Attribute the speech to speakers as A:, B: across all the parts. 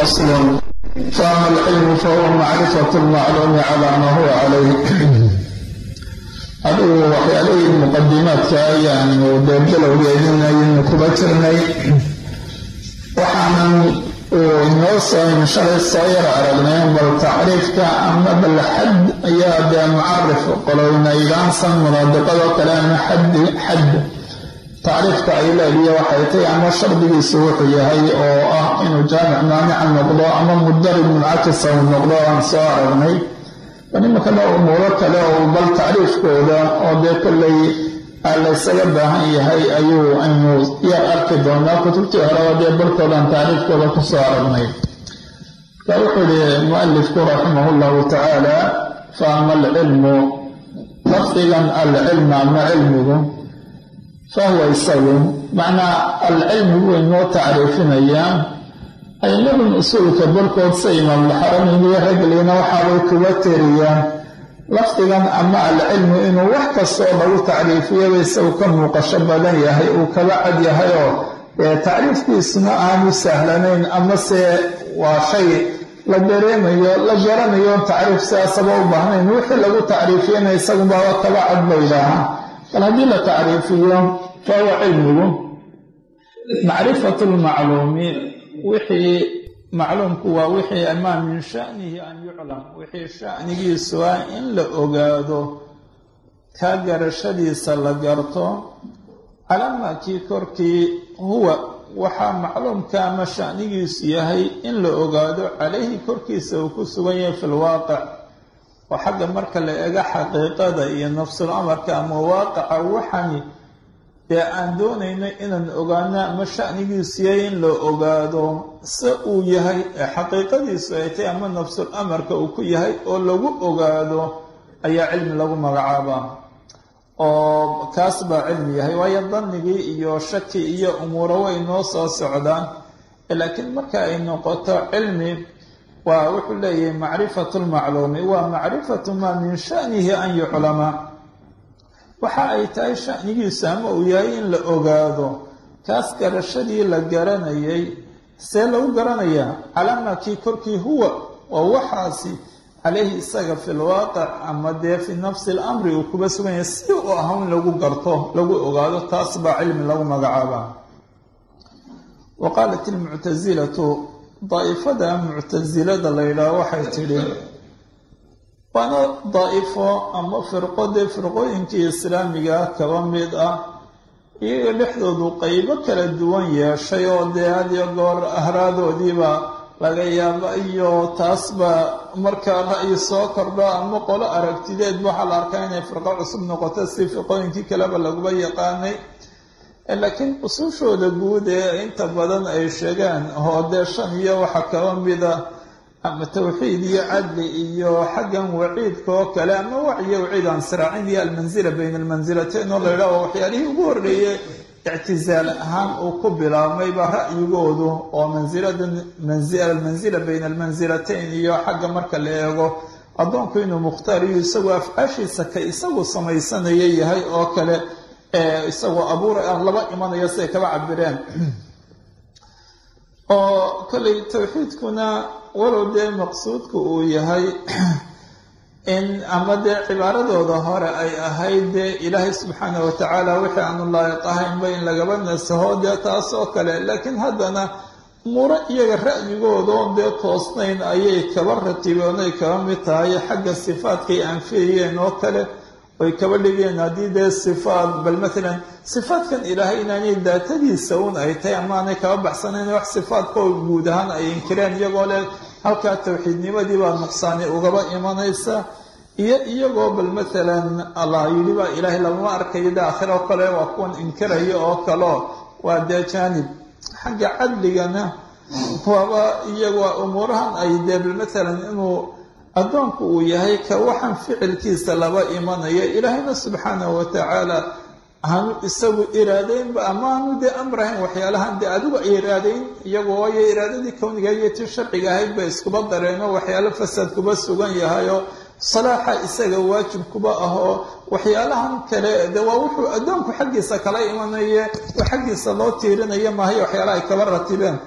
A: فصل فأما العلم فهو معرفة المعلوم على ما هو عليه adigu waxyaalihii muqadimaadka ayaanu deebilowgeedinaynu kuba jirnay waxaanan inoo soo shalay soo yar aragnay bal tacriifka ama bal xad ayaa dee mucarif qolownaydhaansan munaadiqadoo kale ama xaddi xadd tacriifka ay leediyo waxay tahay ama shardigiisu wuxuu yahay oo ah inuu jaamic maanica noqdo ama mudarib muncakisa uu noqdo aan soo aragnay nimankana umuuro kale oo bal tacriifkooda oo dee kollay laysaga baahan yahay ayuu aynu yar arki doonaa kutubtii horeba dee barkoodaan tacriifkooda ku soo aragnay marka wuxuu yihi mualifku raximah llahu tacaala fa ama alcilmu lafdigan alcilma ama cilmigu fahuwa isagu macnaa alcilmigu waynoo tacriifinayaa aymadan usuulka barkood sa imaamulxaramiiniyo ragliina waxaabay kuga tiriyaan lafdigan ama alcilmu inuu wax kastoo lagu tacriifiyaba isagu ka muuqasho badan yahay uu kaba cad yahay oo tacriifkiisuna aanu sahlanayn amase waa shay la dareemayo la garanayo tacriif sidaasaba u baahnayn wixii lagu tacriifiyana isagubaaba kaba cad baydaahaa bal haddii la tacriifiyo fahuwa cilmigu macrifatu lmacluumi wixii macluumku waa wixii amaa min shanihi an yuclam wixii shanigiisu ah in la ogaado kaa garashadiisa la garto calaamakii korkii huwa waxaa macluumka ama shanigiisu yahay in la ogaado calayhi korkiisa uu ku sugan yahay fi lwaaqic oo xagga marka la ega xaqiiqada iyo nafsul amarka ama waaqaca waxani dee aan doonayno inaan ogaano ama shanigiisu yahay in la ogaado se uu yahay ee xaqiiqadiisu ay tahay ama nafsul amarka uu ku yahay oo lagu ogaado ayaa cilmi lagu magacaabaa oo kaas baa cilmi yahay waayo danigii iyo shaki iyo umuuro way noo soo socdaan laakiin marka ay noqoto cilmi waa wuxuu leeyahay macrifatu lmacluumi waa macrifatu maa min shanihi an yuclama waxa ay tahay shanigiisu ama uu yahay in la ogaado kaas garashadii la garanayay see lagu garanayaa calaamakii korkii huwa oo waxaasi calayhi isaga fi lwaaqic ama dee fi nafsi lamri uu kuba sugan yahay si uu ahaa in lagu garto lagu ogaado taas baa cilmi lagu magacaabaa wa qaalat ilmuctasilatu daa'ifada muctasilada la yidhaaho waxay tidhi waana daa'ifo ama firqo dee firqooyinkii islaamiga kaba mid ah iyaga dhexdoodu qeybo kala duwan yeeshay oo dee hadiyo goor ahraadoodiiba laga yaaba iyo taasba markaa ra'yi soo kordho ama qolo aragtideed waxaa la arkaa inay firqo cusub noqoto si firqooyinkii kaleba laguba yaqaanay laakiin usuushooda guud ee inta badan ay sheegaan oo dee shan iyo waxaa kaba mida ama tawxiid iyo cadli iyo xaggan waciidka oo kale ama wacyo waciid aan siraacin iyo almanzila bayna almansilatayn oo la yidhaho waxyaalihii ugu horreeyey ictizaal ahaan uu ku bilaabmayba ra'yigoodu oo mansilada almanzila bayna almansilatayn iyo xagga marka la eego addoonku inuu mukhtaar iyo isagoo afcaashiisa ka isagu samaysanaya yahay oo kale isagoo abuura aan laba imanayo siday kaba cabireen oo kollay tawxiidkuna walow dee maqsuudku uu yahay in ama dee cibaaradooda hore ay ahayd dee ilaahay subxaana wa tacaala wixii aanu laayiq ahaynba in lagaba nasaho dee taas oo kale laakiin haddana umuuro iyaga ra'yigoodaoo dee toosnayn ayay kaba ratibeen ay kaba mid tahay xagga sifaadkay anfiyayeen oo kale oy kaba dhigeen haddii dee sifaad bal matalan sifaadkan ilaahay inaanay daatadiisa un ay tahay ama aanay kaba baxsanayn wax sifaadkoo guud ahaan ay inkireen iyagoo leh halkaa tawxiidnimadii baa nuqsaani ugaba imanaysa iyo iyagoo bal matalan allah yidhi baa ilaahay laguma arkayo dee aakhira oo kale waa kuwan inkiraya oo kaleo waa dee jaanib xagga cadligana waaba iyagoo umuurahan ay dee bal matalan inuu addoonku uu yahay ka waxaan ficilkiisa laba imanaya ilaahayna subxaanahu wa tacaala hanu isagu iraadaynba ama hanu dee amrahayn waxyaalahan dee adigu ay iraadayn iyagoo waayo iraadadii kowniga iyo tii sharciga ahayd bay iskuba dareeno waxyaalo fasaad kuba sugan yahayoo salaaxa isaga waajib kuba ahoo waxyaalahan kale de waa wuxuu addoonku xaggiisa kala imanaye oo xaggiisa loo tiirinaya maahay waxyaalaha ay kaba ratibeen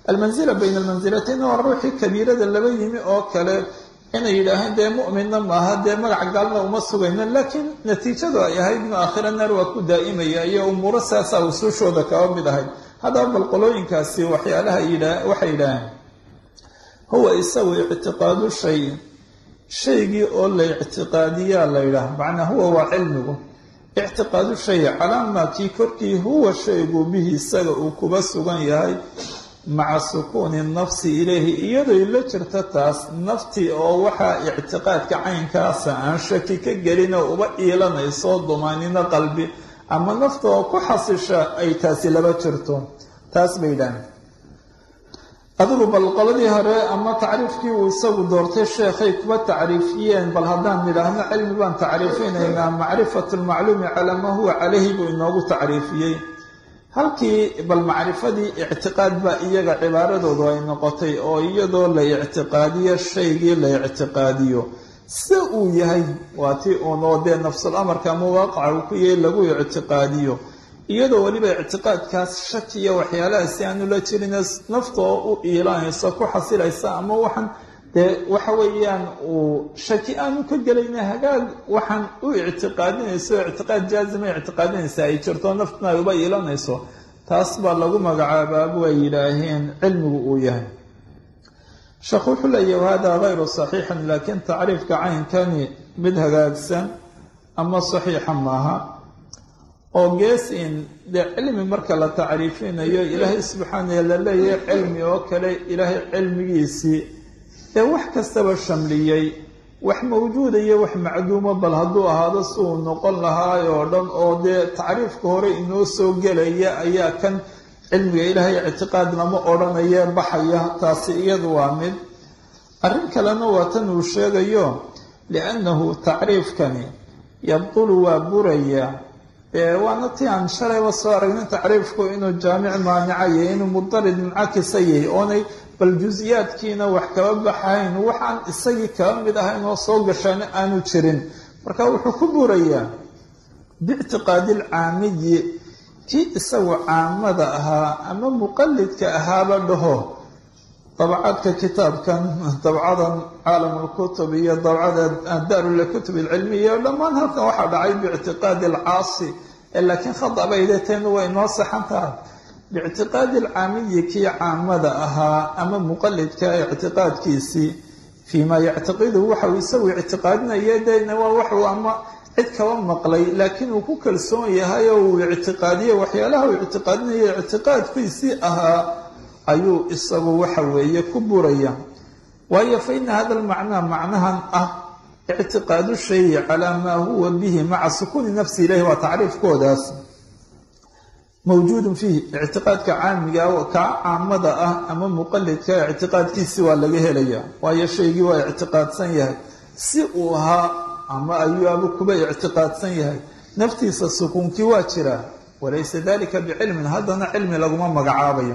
A: almanzila bayna almansilatayn waa ruuxii kabiirada laba yimi oo kale inay yidhaaheen dee mu'minna maaha dee magac gaalna uma sugayno laakiin natiijadu ay ahayd inu aakhira naar waa ku daa'imaya iyo umuuro saasaa usuushooda kaba mid ahayd haddaba bal qolooyinkaasi waxyaalaha yidhaa waxay yidhaaheen huwa isagu ictiqaadu shay shaygii oo la ictiqaadiyaa la yidhaah macnaa huwa waa cilmigu ictiqaadu shay calaamaa kii korkii huwa shaygu bihi isaga uu kuba sugan yahay maca sukuuni nafsi ilayhi iyadoy la jirta taas naftii oo waxaa ictiqaadka caynkaasa aan shaki ka gelinoo uba iilanayso dumaanino qalbi ama nafta oo ku xasisha ay taasi laba jirto taas bay yidhaaheen adigu bal qoladii hore ama tacriifkii uu isagu doortay sheekhay kuba tacriifiyeen bal haddaan nidhaahno cilmi baan tacriifinaynaa macrifatu lmacluumi calaa maa huwa calayhi buu inoogu tacriifiyey halkii bal macrifadii ictiqaad baa iyaga cibaaradoodu ay noqotay oo iyadoo la ictiqaadiyo shaygii la ictiqaadiyo sida uu yahay waa ti uunoo dee nafsul amarka ama waaqaca uu ku yahay lagu ictiqaadiyo iyadoo weliba ictiqaadkaas shakiya waxyaalahaasi aanu la jirin nafta oo u iilanaysa ku xasilaysa ama waxaan dee waxa weeyaan uu shaki aanu ka gelayna hagaag waxaan u ictiqaadinayso ictiqaad jaazima ictiqaadinaysa ay jirto naftna ay uba iilanayso taas baa lagu magacaabaabu ay yidhaaheen cilmigu uu yahay sheekhu wuxuu leeyahy hada gayru saxiixin laakiin tacriifka caynkani mid hagaagsan ama saxiixa maaha oo gees in dee cilmi marka la tacriifinayo ilaahay subxaanah la leeyahay cilmi oo kale ilaahay cilmigiisii ee wax kastaba shamliyey wax mawjuuda iyo wax macduuma bal hadduu ahaado si uu noqon lahaay oo dhan oo dee tacriifka hore inoo soo gelaya ayaa kan cilmiga ilaahay ictiqaad lama odhanaya baxaya taasi iyadu waa mid arrin kalena waa tan uu sheegayo liannahu tacriifkani yabdulu waa buraya waana ti aan shalayba soo aragnin tacriifku inuu jaamic maanicaya inuu mudarid muncakisa yahay oonay bal jus-iyaadkiina wax kaba baxayn waxaan isagii kaba mid ahayn oo soo gashaana aanu jirin marka wuxuu ku burayaa biictiqaadi lcaamiyi kii isagu caamada ahaa ama muqalidka ahaaba dhaho dabcadka kitaabkan dabcadan caalam lkutub iyo dabcada daarulkutub alcilmiya dhammaan halkan waxaa dhacay biictiqaadi alcaasi laakiin khada bay deeteen way noo saxan tahay biictiqaadi alcaamiyi kii caamada ahaa ama muqalidka ictiqaadkiisii fii maa yactiqidu waxau isagu ictiqaadinaya dena waa waxuu ama cid kaba maqlay laakiin uu ku kalsoon yahay oo uu ictiqaadiye waxyaalaha uu ictiqaadinaya ictiqaadkiisii ahaa ayuu isagu waxa weeye ku buraya waayo fa ina hada almacnaa macnahan ah ictiqaadu shayi calaa maa huwa bihi maca sukuuni nafsi ilahi waa tacriifkoodaas mawjuudun fiihi ictiqaadka caamiga kaa caamada ah ama muqalidka ictiqaadkiisi waa laga helaya waayo shaygii waa ictiqaadsan yahay si uu ahaa ama ayuabu kuba ictiqaadsan yahay naftiisa sukuunkii waa jiraa walaysa dalika bicilmin haddana cilmi laguma magacaabayo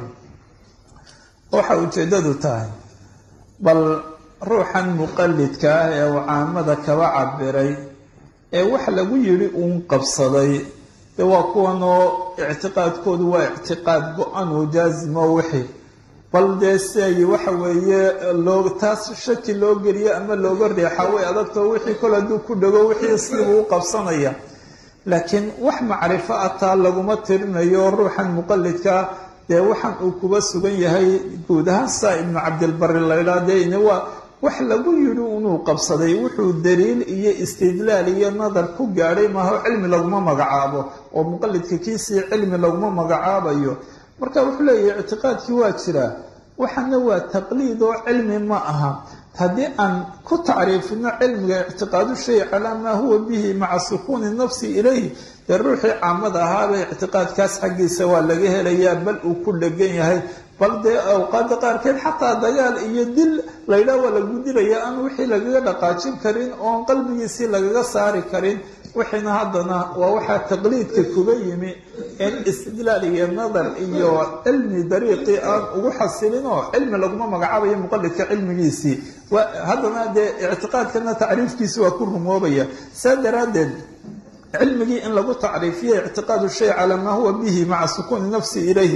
A: waxa ujeeddadu tahay bal ruuxan muqalidka ah ee uu caamada kaba cabiray ee wax lagu yidhi uun qabsaday dee waa kuwan oo ictiqaadkoodu waa ictiqaad go-an oo jaazimo wixii bal dee si ay waxa weeye loo taas shaki loo geliyo ama looga reexa way adagtoo wixii kol hadduu ku dhego wixii sidibuu u qabsanaya laakiin wax macrifo ah taa laguma tirinayo ruuxan muqalidkaa dee waxaan uu kuba sugan yahay guud ahaan saa ibnu cabdilbari laydhaa dee ina waa wax lagu yidhi inuu qabsaday wuxuu daliil iyo istidlaal iyo nadar ku gaadhay maaho cilmi laguma magacaabo oo muqalidka kiisii cilmi laguma magacaabayo marka wuxuu leeyahay ictiqaadkii waa jiraa waxana waa taqliid oo cilmi ma aha haddii aan ku tacriifino cilmiga ictiqaadu shay calaa maa huwa bihi maca sukuuni nafsi ilayh dee ruuxii caamada ahaaba ictiqaadkaas xaggiisa waa laga helayaa bal uu ku dhegan yahay bal dee awqaada qaarkeed xataa dagaal iyo dil laydhaah waa lagu dilaya aan wixii lagaga dhaqaajin karin oon qalbigiisii lagaga saari karin wixiina haddana waa waxaa taqliidka kuga yimi in istidlaal iyo nadar iyo cilmi dariiqii aan ugu xasilin oo cilmi laguma magacaabayo muqalidka cilmigiisii haddana dee ictiqaadkana tacriifkiisi waa ku rumoobaya saa daraaddeed cilmigii in lagu tacriifiyo ictiqaadu shay calaa maa huwa bihi maca sukuuni nafsi ilayhi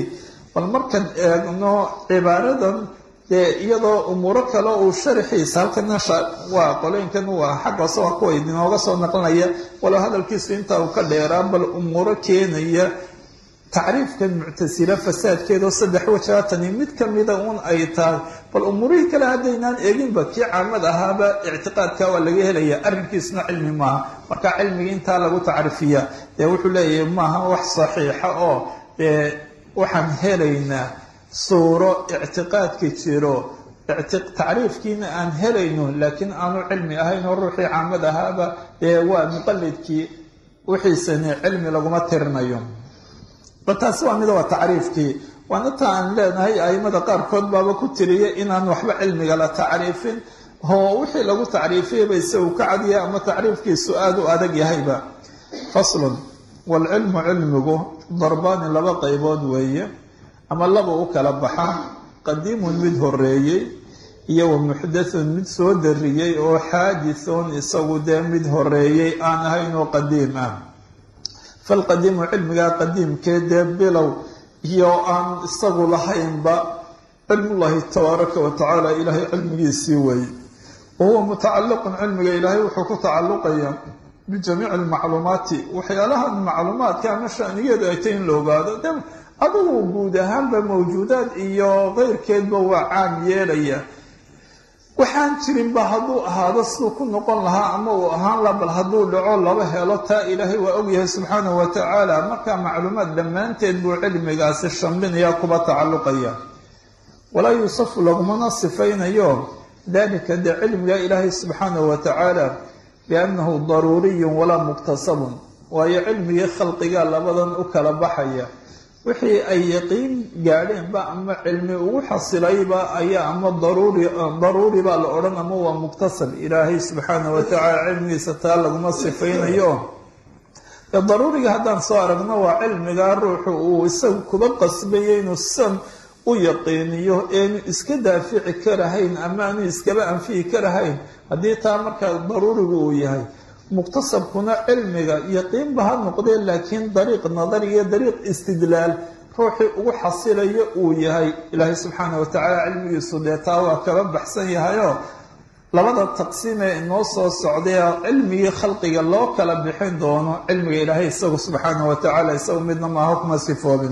B: bal markaan eegno cibaaradan dee iyadoo umuuro kale uu sharaxiisa halkana waa qolooyinkan waa xaggaase waa kuwa inooga soo naqlinaya walow hadalkiisu intaa uu ka dheeraa bal umuuro keenaya tacriifkan muctasila fasaadkeedao saddex wajaatani mid kamida un ay tahay bal umuurihii kale haddaynaan eeginba kii caamad ahaaba ictiqaadka waa laga helaya arrinkiisuna cilmi maaha marka cilmiga intaa lagu tacriifiya dee wuxuu leeyahay maaha wax saxiixa oo dee waxaan helaynaa suuro ictiqaadka jiro tacriifkiina aan helayno laakiin aanu cilmi ahayn oo ruuxii caamad ahaaba dee waa muqalidkii wixiisani cilmi laguma tirinayo bal taasi waa mida waa tacriifkii waana ta aan leenahay aimada qaarkood baaba ku tiriya inaan waxba cilmiga la tacriifin oo wixii lagu tacriifiyaba isagu ka cadiya ama tacriifkiisu aada u adag yahayba faslun waalcilmu cilmigu darbaani laba qaybood weeye ama laba u kala baxa qadiimun mid horeeyey iyo wa muxdathun mid soo dariyey oo xaadithun isagu dee mid horeeyey aan ahayn oo qadiim ah falqadiimu cilmigaa qadiimkee dee bilow iyo aan isagu lahaynba cilmullahi tabaaraka wa tacaala ilaahay cilmigiisii weeye wa huwa mutacalliqun cilmiga ilaahay wuxuu ku tacalluqaya bijamiici almacluumaati waxyaalahan macluumaadka ama shanigeedu ay tay in la ogaado de adigu guud ahaanba mawjuudaad iyo keyrkeedba waa caam yeelaya waxaan jirinba hadduu ahaado siduu ku noqon lahaa ama uu ahaan la bal hadduu dhaco laba helo taa ilaahay waa ogyahay subxaanahu wa tacaala markaa macluumaad dhammaanteed buu cilmigaasi shambinaya kuba tacalluqaya walaa yuusafu lagumana sifaynayo dalika dee cilmiga ilaahay subxaanahu wa tacaala biannahu daruuriyun walaa muktasabun waayo cilmigii khalqiga labadan u kala baxaya wixii ay yaqiin gaadheenba ama cilmi ugu xasilayba ayaa ama daruuri daruuri baa la odhan ama waa muktasab ilaahay subxaana wa tacaala cilmigiisa taa laguma sifaynayo ee daruuriga haddaan soo aragno waa cilmigaa ruuxu uu isagu kuba qasbaya inuu san u yaqiiniyo eenu iska daafici karahayn ama aanu iskaba anfiyi karahayn haddii taa markaa daruurigu uu yahay muktasabkuna cilmiga yaqiinba ha noqdee laakiin dariiq nadari iyo dariiq istidlaal ruuxii ugu xasilayo uu yahay ilaahay subxaana wa tacaala cilmigiisu dee taa waa kaba baxsan yahayoo labada taqsiim ee inoo soo socday cilmigii khalqiga loo kala bixin doono cilmiga ilaahay isagu subxaana wa tacaala isagu midna maaha kuma sifoobin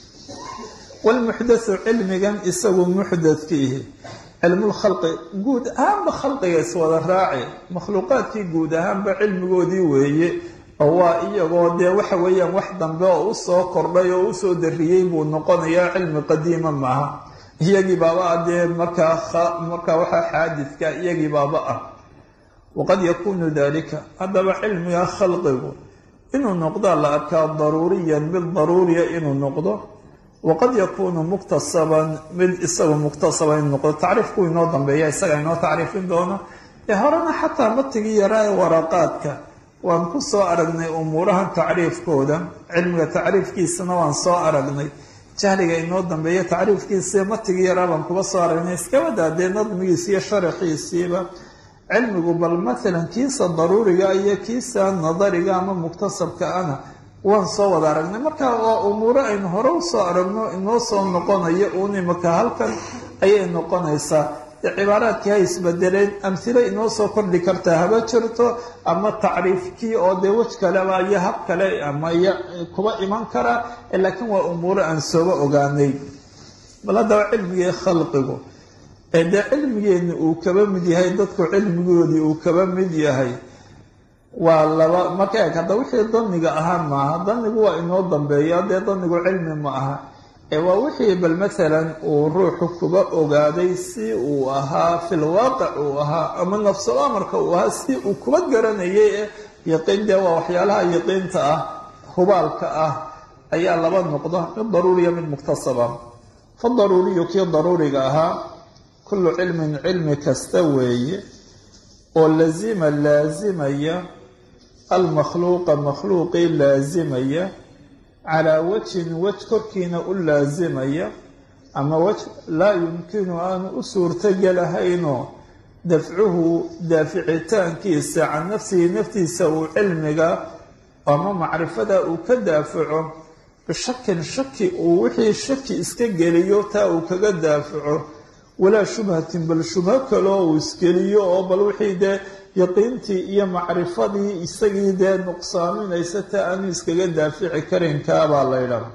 B: walmuxdathu cilmigan isagu muxdadkiihi cilmulkhalqi guud ahaanba khalqiga iswada raaci makhluuqaadkii guud ahaanba cilmigoodii weeye oo waa iyagoo dee waxa weeyaan wax dambe oo usoo kordhay oo usoo dariyey buu noqonayaa cilmi qadiima maaha iyagii baaba ah dee markaa markaa waxaa xaadidka iyagii baaba ah waqad yakuunu dalika haddaba cilmiga khalqigu inuu noqdaa la arkaa daruuriyan mid daruuriya inuu noqdo waqad yakuunu muktasaban mid isagu muktasaba inuu noqdo tacriifku inoo dambeeya isaga inoo tacriifin doono ee horena xataa matigii yaraa ee waraqaadka waan ku soo aragnay umuurahan tacriifkooda cilmiga tacriifkiisana waan soo aragnay jahliga inoo dambeeya tacriifkiisa matigii yaraa baan kuba soo aragnay iskaba dee nadmigiisa iyo sharaxiisiiba cilmigu bal maalan kiisa daruuriga iyo kiisa nadariga ama muktasabka ana waan soo wada aragnay marka waa umuuro aynu hore usoo aragno inoo soo noqonayo uun imaka halkan ayay noqonaysaa cibaaraadkii ha isbedeleen amhilo inoo soo kordhi kartaa haba jirto ama tacriifkii oo dee wej kaleba iyo hab kale ama kuba iman kara laakiin waa umuuro aan sooba ogaanay bal haddaba cilmigii khalqigu ee dee cilmigeenna uu kaba mid yahay dadku cilmigoodii uu kaba mid yahay waa laba marka eeg hadda wixii daniga ahaa maaha danigu waa inoo dambeeya dee danigu cilmi ma aha ee waa wixii bal maalan uu ruuxu kuba ogaaday si uu ahaa fil waaqic uu ahaa ama nafsul amarka uu ahaa si uu kuba garanayay ee yaqiin dee waa waxyaalaha yaqiinta ah hubaalka ah ayaa laba noqda mid daruuriya mid muktasaba fa daruuriyu kii daruuriga ahaa kullu cilmin cilmi kasta weeye oo lazima laasimaya almakhluuqa makhluuqii laasimaya calaa wajhin wej korkiina u laasimaya ama wej laa yumkinu aanu u suurtogelahaynoo dafcuhu daaficitaankiisa can nafsihi naftiisa uu cilmiga ama macrifada uu ka daafaco bishakin shaki uu wixii shaki iska geliyo taa uu kaga daafaco walaa shubhatin bal shubho kaloo uu isgeliyo oo bal wixii dee yaqiintii iyo macrifadii isagii dee nuqsaaminaysa taa aanu iskaga daafici karin kaabaa la ydhaha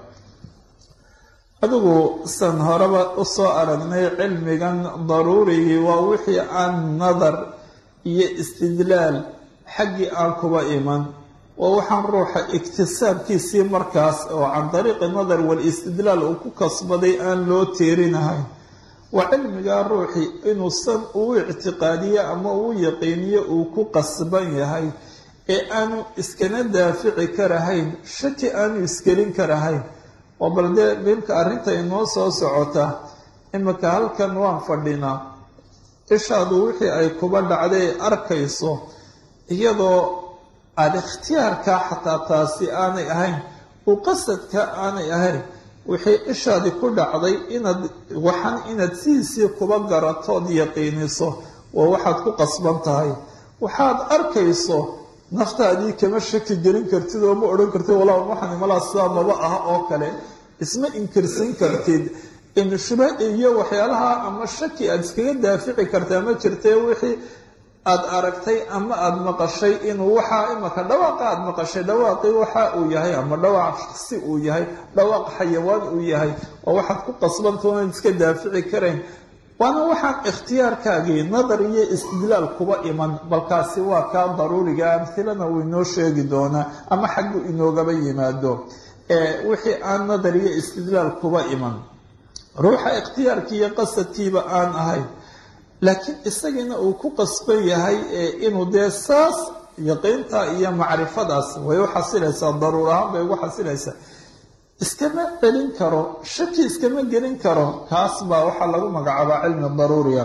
B: adigu san horeba usoo aragnay cilmigan daruurigii waa wixii aan nadar iyo istidlaal xaggii aan kuba iman waa waxaan ruuxa iktisaabkiisii markaas oo can dariiqi nadar wal-istidlaal uu ku kasbaday aan loo teerinahayn waa cilmigaa ruuxii inuusan uu ictiqaadiyo ama uu yaqiiniyo uu ku qasban yahay ee aanu iskana daafici karahayn shaki aanu isgelin karahayn oo bal dee milka arrinta inoo soo socota imika halkan waan fadhinaa ishaadu wixii ay kuba dhacday arkayso iyadoo aada ikhtiyaarkaa xataa taasi aanay ahayn uu qasadka aanay ahayn wixii ishaadi ku dhacday inaad waxan inaad sidiisii kuba garatood yaqiiniso waa waxaad ku qasban tahay waxaad arkayso naftaadii kama shaki gelin kartid oo ma odhan kartid walaa waxan imalaa sidaa maba ah oo kale isma inkirsan kartid in shubha iyo waxyaalaha ama shaki aada iskaga daafici kartaa ma jirtee wixii aada aragtay ama aada maqashay inuu waxaa imaka dhawaaqa aada maqashay dhawaaqii waxa uu yahay ama dhawaaq shaksi uu yahay dhawaaq xayawaan uu yahay oo waxaad ku qasbanta oonad iska daafici karayn waana waxaan ikhtiyaarkaagii nadar iyo istidlaal kuba iman balkaasi waa kaa daruuriga amhilana uu inoo sheegi doonaa ama xaggu inoogaba yimaado wixii aan nadar iyo istidlaal kuba iman ruuxa ikhtiyaarkii iyo qasadkiiba aan ahayn laakiin isagiina uu ku qasban yahay inuu dee saas yaqiinta iyo macrifadaas way u xasilaysaa daruur ahaan bay ugu xasilaysaa iskama celin karo shaki iskama gelin karo kaas baa waxaa lagu magacaabaa cilmi daruuriya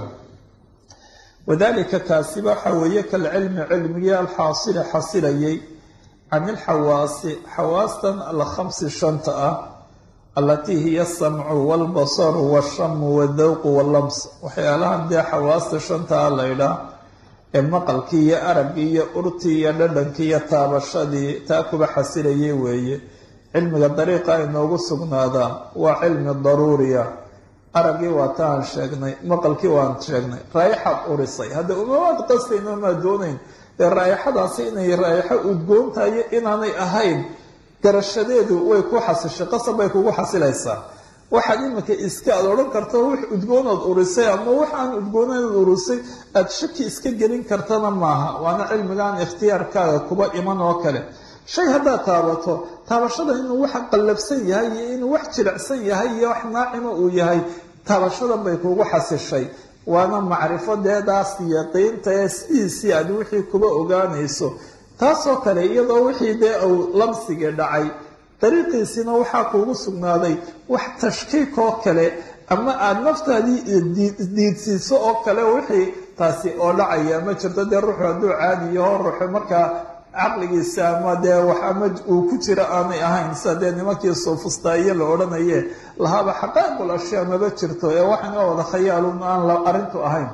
B: wadalika kaasiba waxa weeye kalcilmi cilmigii alxaasili xasilayay can ilxawaasi xawaastan alkhamsi shanta ah allatii hiya asamcu walbasaru washamu wadawqu wallams waxyaalahan dee xawaasta shantaa laydhaa ee maqalkii iyo araggii iyo urtii iyo dhadhankii iyo taabashadii taa kuba xasilayay weeye cilmiga dariiqa inoogu sugnaadaa waa cilmi daruuriya araggii waa ta aan sheegnay maqalkii waan sheegnay raayaxaad urisay hadda umamaad qastayno maad doonayn dee raayaxadaasi inay raayaxo udgoontayo inaanay ahayn garashadeedu way ku xasishay qasab bay kugu xasilaysaa waxaad iminka iska aada odhan karto wax udgoonaad urisay ama wax aan udgoonaad urisay aada shaki iska gelin kartana maaha waana cilmigaan ikhtiyaarkaaga kuba iman oo kale shay haddaad taabato taabashada inuu wax qallabsan yahay iyo inuu wax jilicsan yahay iyo wax naacima uu yahay taabashadan bay kugu xasishay waana macrifadeedaas yaqiinta ee sidiisii aad wixii kuba ogaanayso taasoo kale iyadoo wixii dee uu lamsigii dhacay dariiqiisiina waxaa kuugu sugnaaday wax tashkiik oo kale ama aada naftaadii diidsiiso oo kale wixii taasi oo dhacaya ma jirto dee ruuxu hadduu caadi yaho ruuxu markaa caqligiisa ama dee wax ama uu ku jira aanay ahayn sida dee nimankii soofustaayo la odhanaye lahaaba xaqaa'iqul ashyaa maba jirto ee waxana wada khayaalun aan arrintu ahayn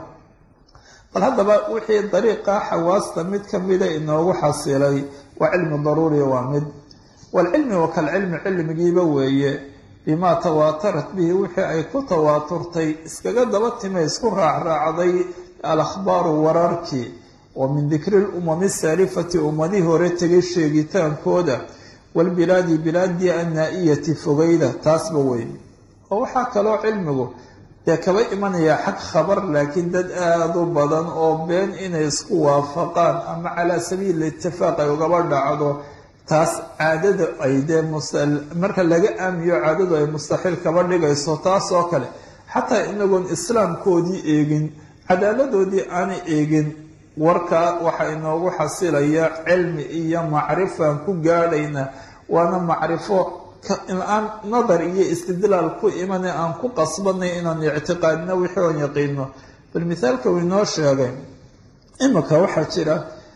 B: bal haddaba wixii dariiqa xawaasta mid ka mida inoogu xasilay waa cilmi daruuriya waa mid waalcilmi wa kalcilmi cilmigiiba weeye bimaa tawaatarat bihi wixii ay ku tawaaturtay iskaga daba timay isku raacraacday alakhbaaru wararkii wa min dikri lumami saalifati ummadihii hore tegay sheegitaankooda walbilaadi bilaadii annaa-iyati fogeyda taasba weeye oo waxaa kaloo cilmigu dee kaba imanayaa xag khabar laakiin dad aada u badan oo been inay isku waafaqaan ama calaa sabiili itifaaq ay ugaba dhacdo taas caadada ay dee marka laga aamiyo caadadu ay mustaxiil kaba dhigayso taas oo kale xataa inagoon islaamkoodii eegin cadaaladoodii aanay eegin warkaa waxaa inoogu xasilaya cilmi iyo macrifaan ku gaadhayna waana macrifo aan nadar iyo istidlaal ku imane aan ku qasbanay inaan ictiqaadino wixii oon yaqiino bal mithaalka uu inoo sheegay imika waxaa jira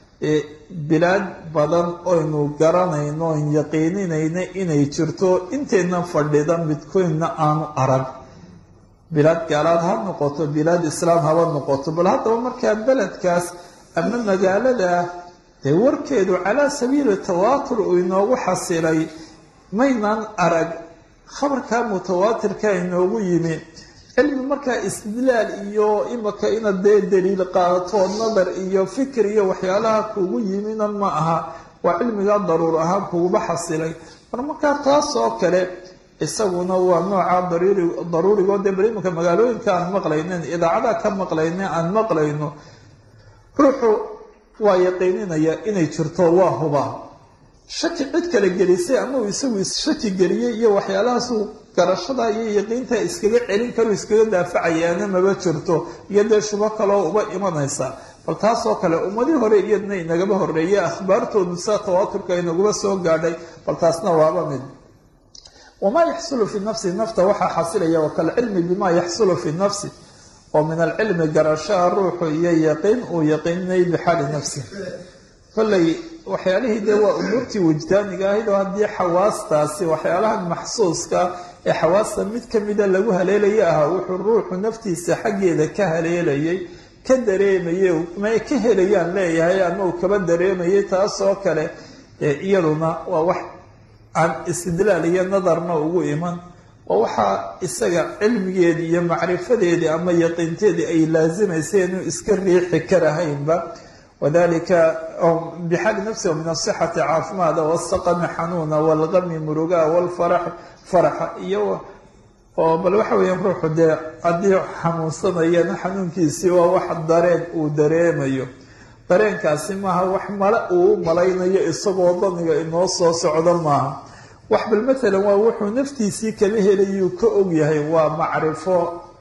B: bilaad badan oynu garanayno oon yaqiininayna inay jirto inteenna fadhida midkoynna aanu arag bilaad gaalaad ha noqoto bilaad islaam haba noqoto bal haddaba markaa beledkaas ama magaalada dee warkeedu calaa sabiili tawaatur uu inoogu xasilay maynaan arag khabarkaa mutawaatirka inoogu yimi cilmi markaa istidlaal iyo imaka inaad dee daliil qaadato nadar iyo fikir iyo waxyaalaha kugu yimina ma aha waa cilmigaa daruur ahaan kuguba xasilay mar markaa taas oo kale isaguna waa nooca daruuri daruurigoo dee bal imanka magaalooyinka aan maqlaynen idaacada ka maqlayne aan maqlayno ruuxu waa yaqiininaya inay jirto waa hubaa shaki cid kale gelisay ama uu isagu shaki geliyey iyo waxyaalahaasuu garashada iyo yaqiinta iskaga celin karo iskaga daafacayaana maba jirto iyo dee shubo kaloo uba imanaysa bal taasoo kale ummadii hore iyadna inagaba horeeyay akhbaartoodu sida tawaaturka inaguma soo gaadhay bal taasna waaba mid wamaa yaxsulu fi nafsi nafta waxaa xasilaya wakalcilmi bima yaxsulu fi nafsi oo min alcilmi garashaa ruuxu iyo yaqiin uu yaqiinay bixaali nafsi kolley waxyaalihii dee waa umuurtii wujdaaniga ahayd oo haddii xawaastaasi waxyaalahan maxsuuska ee xawaasta mid kamida lagu haleelaya ahaa wuxuu ruuxu naftiisa xaggeeda ka haleelayay ka dareemayay may ka helayaan leeyahay ama uu kaba dareemayay taasoo kale iyaduna waa wax aan istidlaal iyo nadarna ugu iman oo waxaa isaga cilmigeedii iyo macrifadeedii ama yaqiinteedii ay laasimaysa inuu iska riixi karahaynba wadalika bixaali nafsi min asixati caafimaada wasaqami xanuuna walgami murugaa walfaraxi faraxa iyo oo bal waxa weeyaan ruuxu dee haddii xanuunsanayana xanuunkiisii waa wax dareen uu dareemayo dareenkaasi maaha wax male uu u malaynayo isagoo daniga inoo soo socdo maaha wax bal matalan waa wuxuu naftiisii kala helayuu ka ogyahay waa macrifo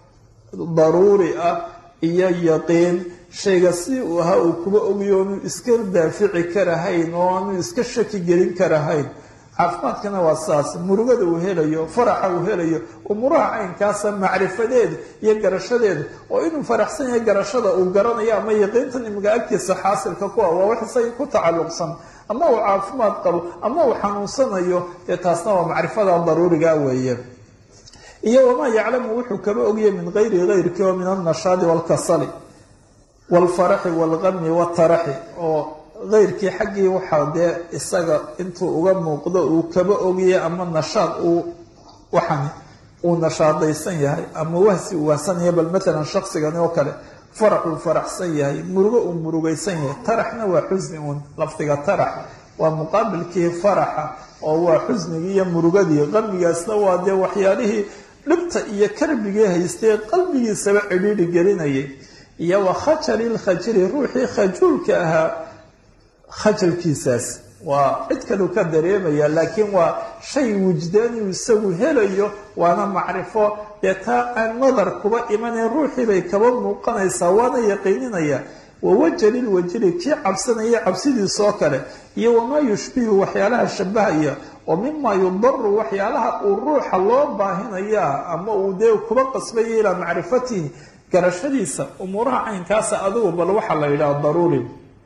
B: daruuri ah iyo yaqiin shayga si uu ahaa uu kuba ogyo oonu iska daafici karahayn oo aanu iska shaki gelin karahayn caafimaadkana waa saas murugada uu helayo faraxa uu helayo umuuraha caynkaasa macrifadeeda iyo garashadeeda oo inuu faraxsan yahay garashada uu garanayo ama yaqiintan imiga agtiisa xaasilka ku ah waa wax isaga ku tacalluqsan ama uu caafimaad qabo ama uu xanuunsanayo dee taasna waa macrifada daruuriga weeye iyo wamaa yaclamu wuxuu kaba ogyahay min gayri gayrkii oo min alnashaadi waalkasali waalfaraxi waalgami waataraxi oo keyrkii xaggii waxaa dee isaga intuu uga muuqdo uu kaba ogyahay ama nashaad uu waxan uu nashaadaysan yahay ama wahsi uu wahsanaya bal matalan shaqsigani oo kale farax uu faraxsan yahay murugo uu murugaysan yahay taraxna waa xusni uun lafdiga tarax waa muqaabilkii faraxa oo waa xusnigii iyo murugadii qalbigaasna waa dee waxyaalihii dhibta iyo karbigii haystay qalbigiisaba cidhiidhi gelinayay iyo wa khajali lkhajili ruuxii khajuulka ahaa khajalkiisaas waa cid kalu ka dareemaya laakiin waa shay wujdaaniu isagu helayo waana macrifo dee taa aan nadar kuba imanayn ruuxii bay kaba muuqanaysaa waana yaqiininaya wawajali lwajili kii cabsanaya cabsidiisoo kale iyo wamaa yushbihu waxyaalaha shabahaya oo mima yudaru waxyaalaha uu ruuxa loo baahinaya ama uu dee kuba qasbaya ilaa macrifatihi garashadiisa umuuraha caynkaasa adigu bal waxaa la yidhaha daruuri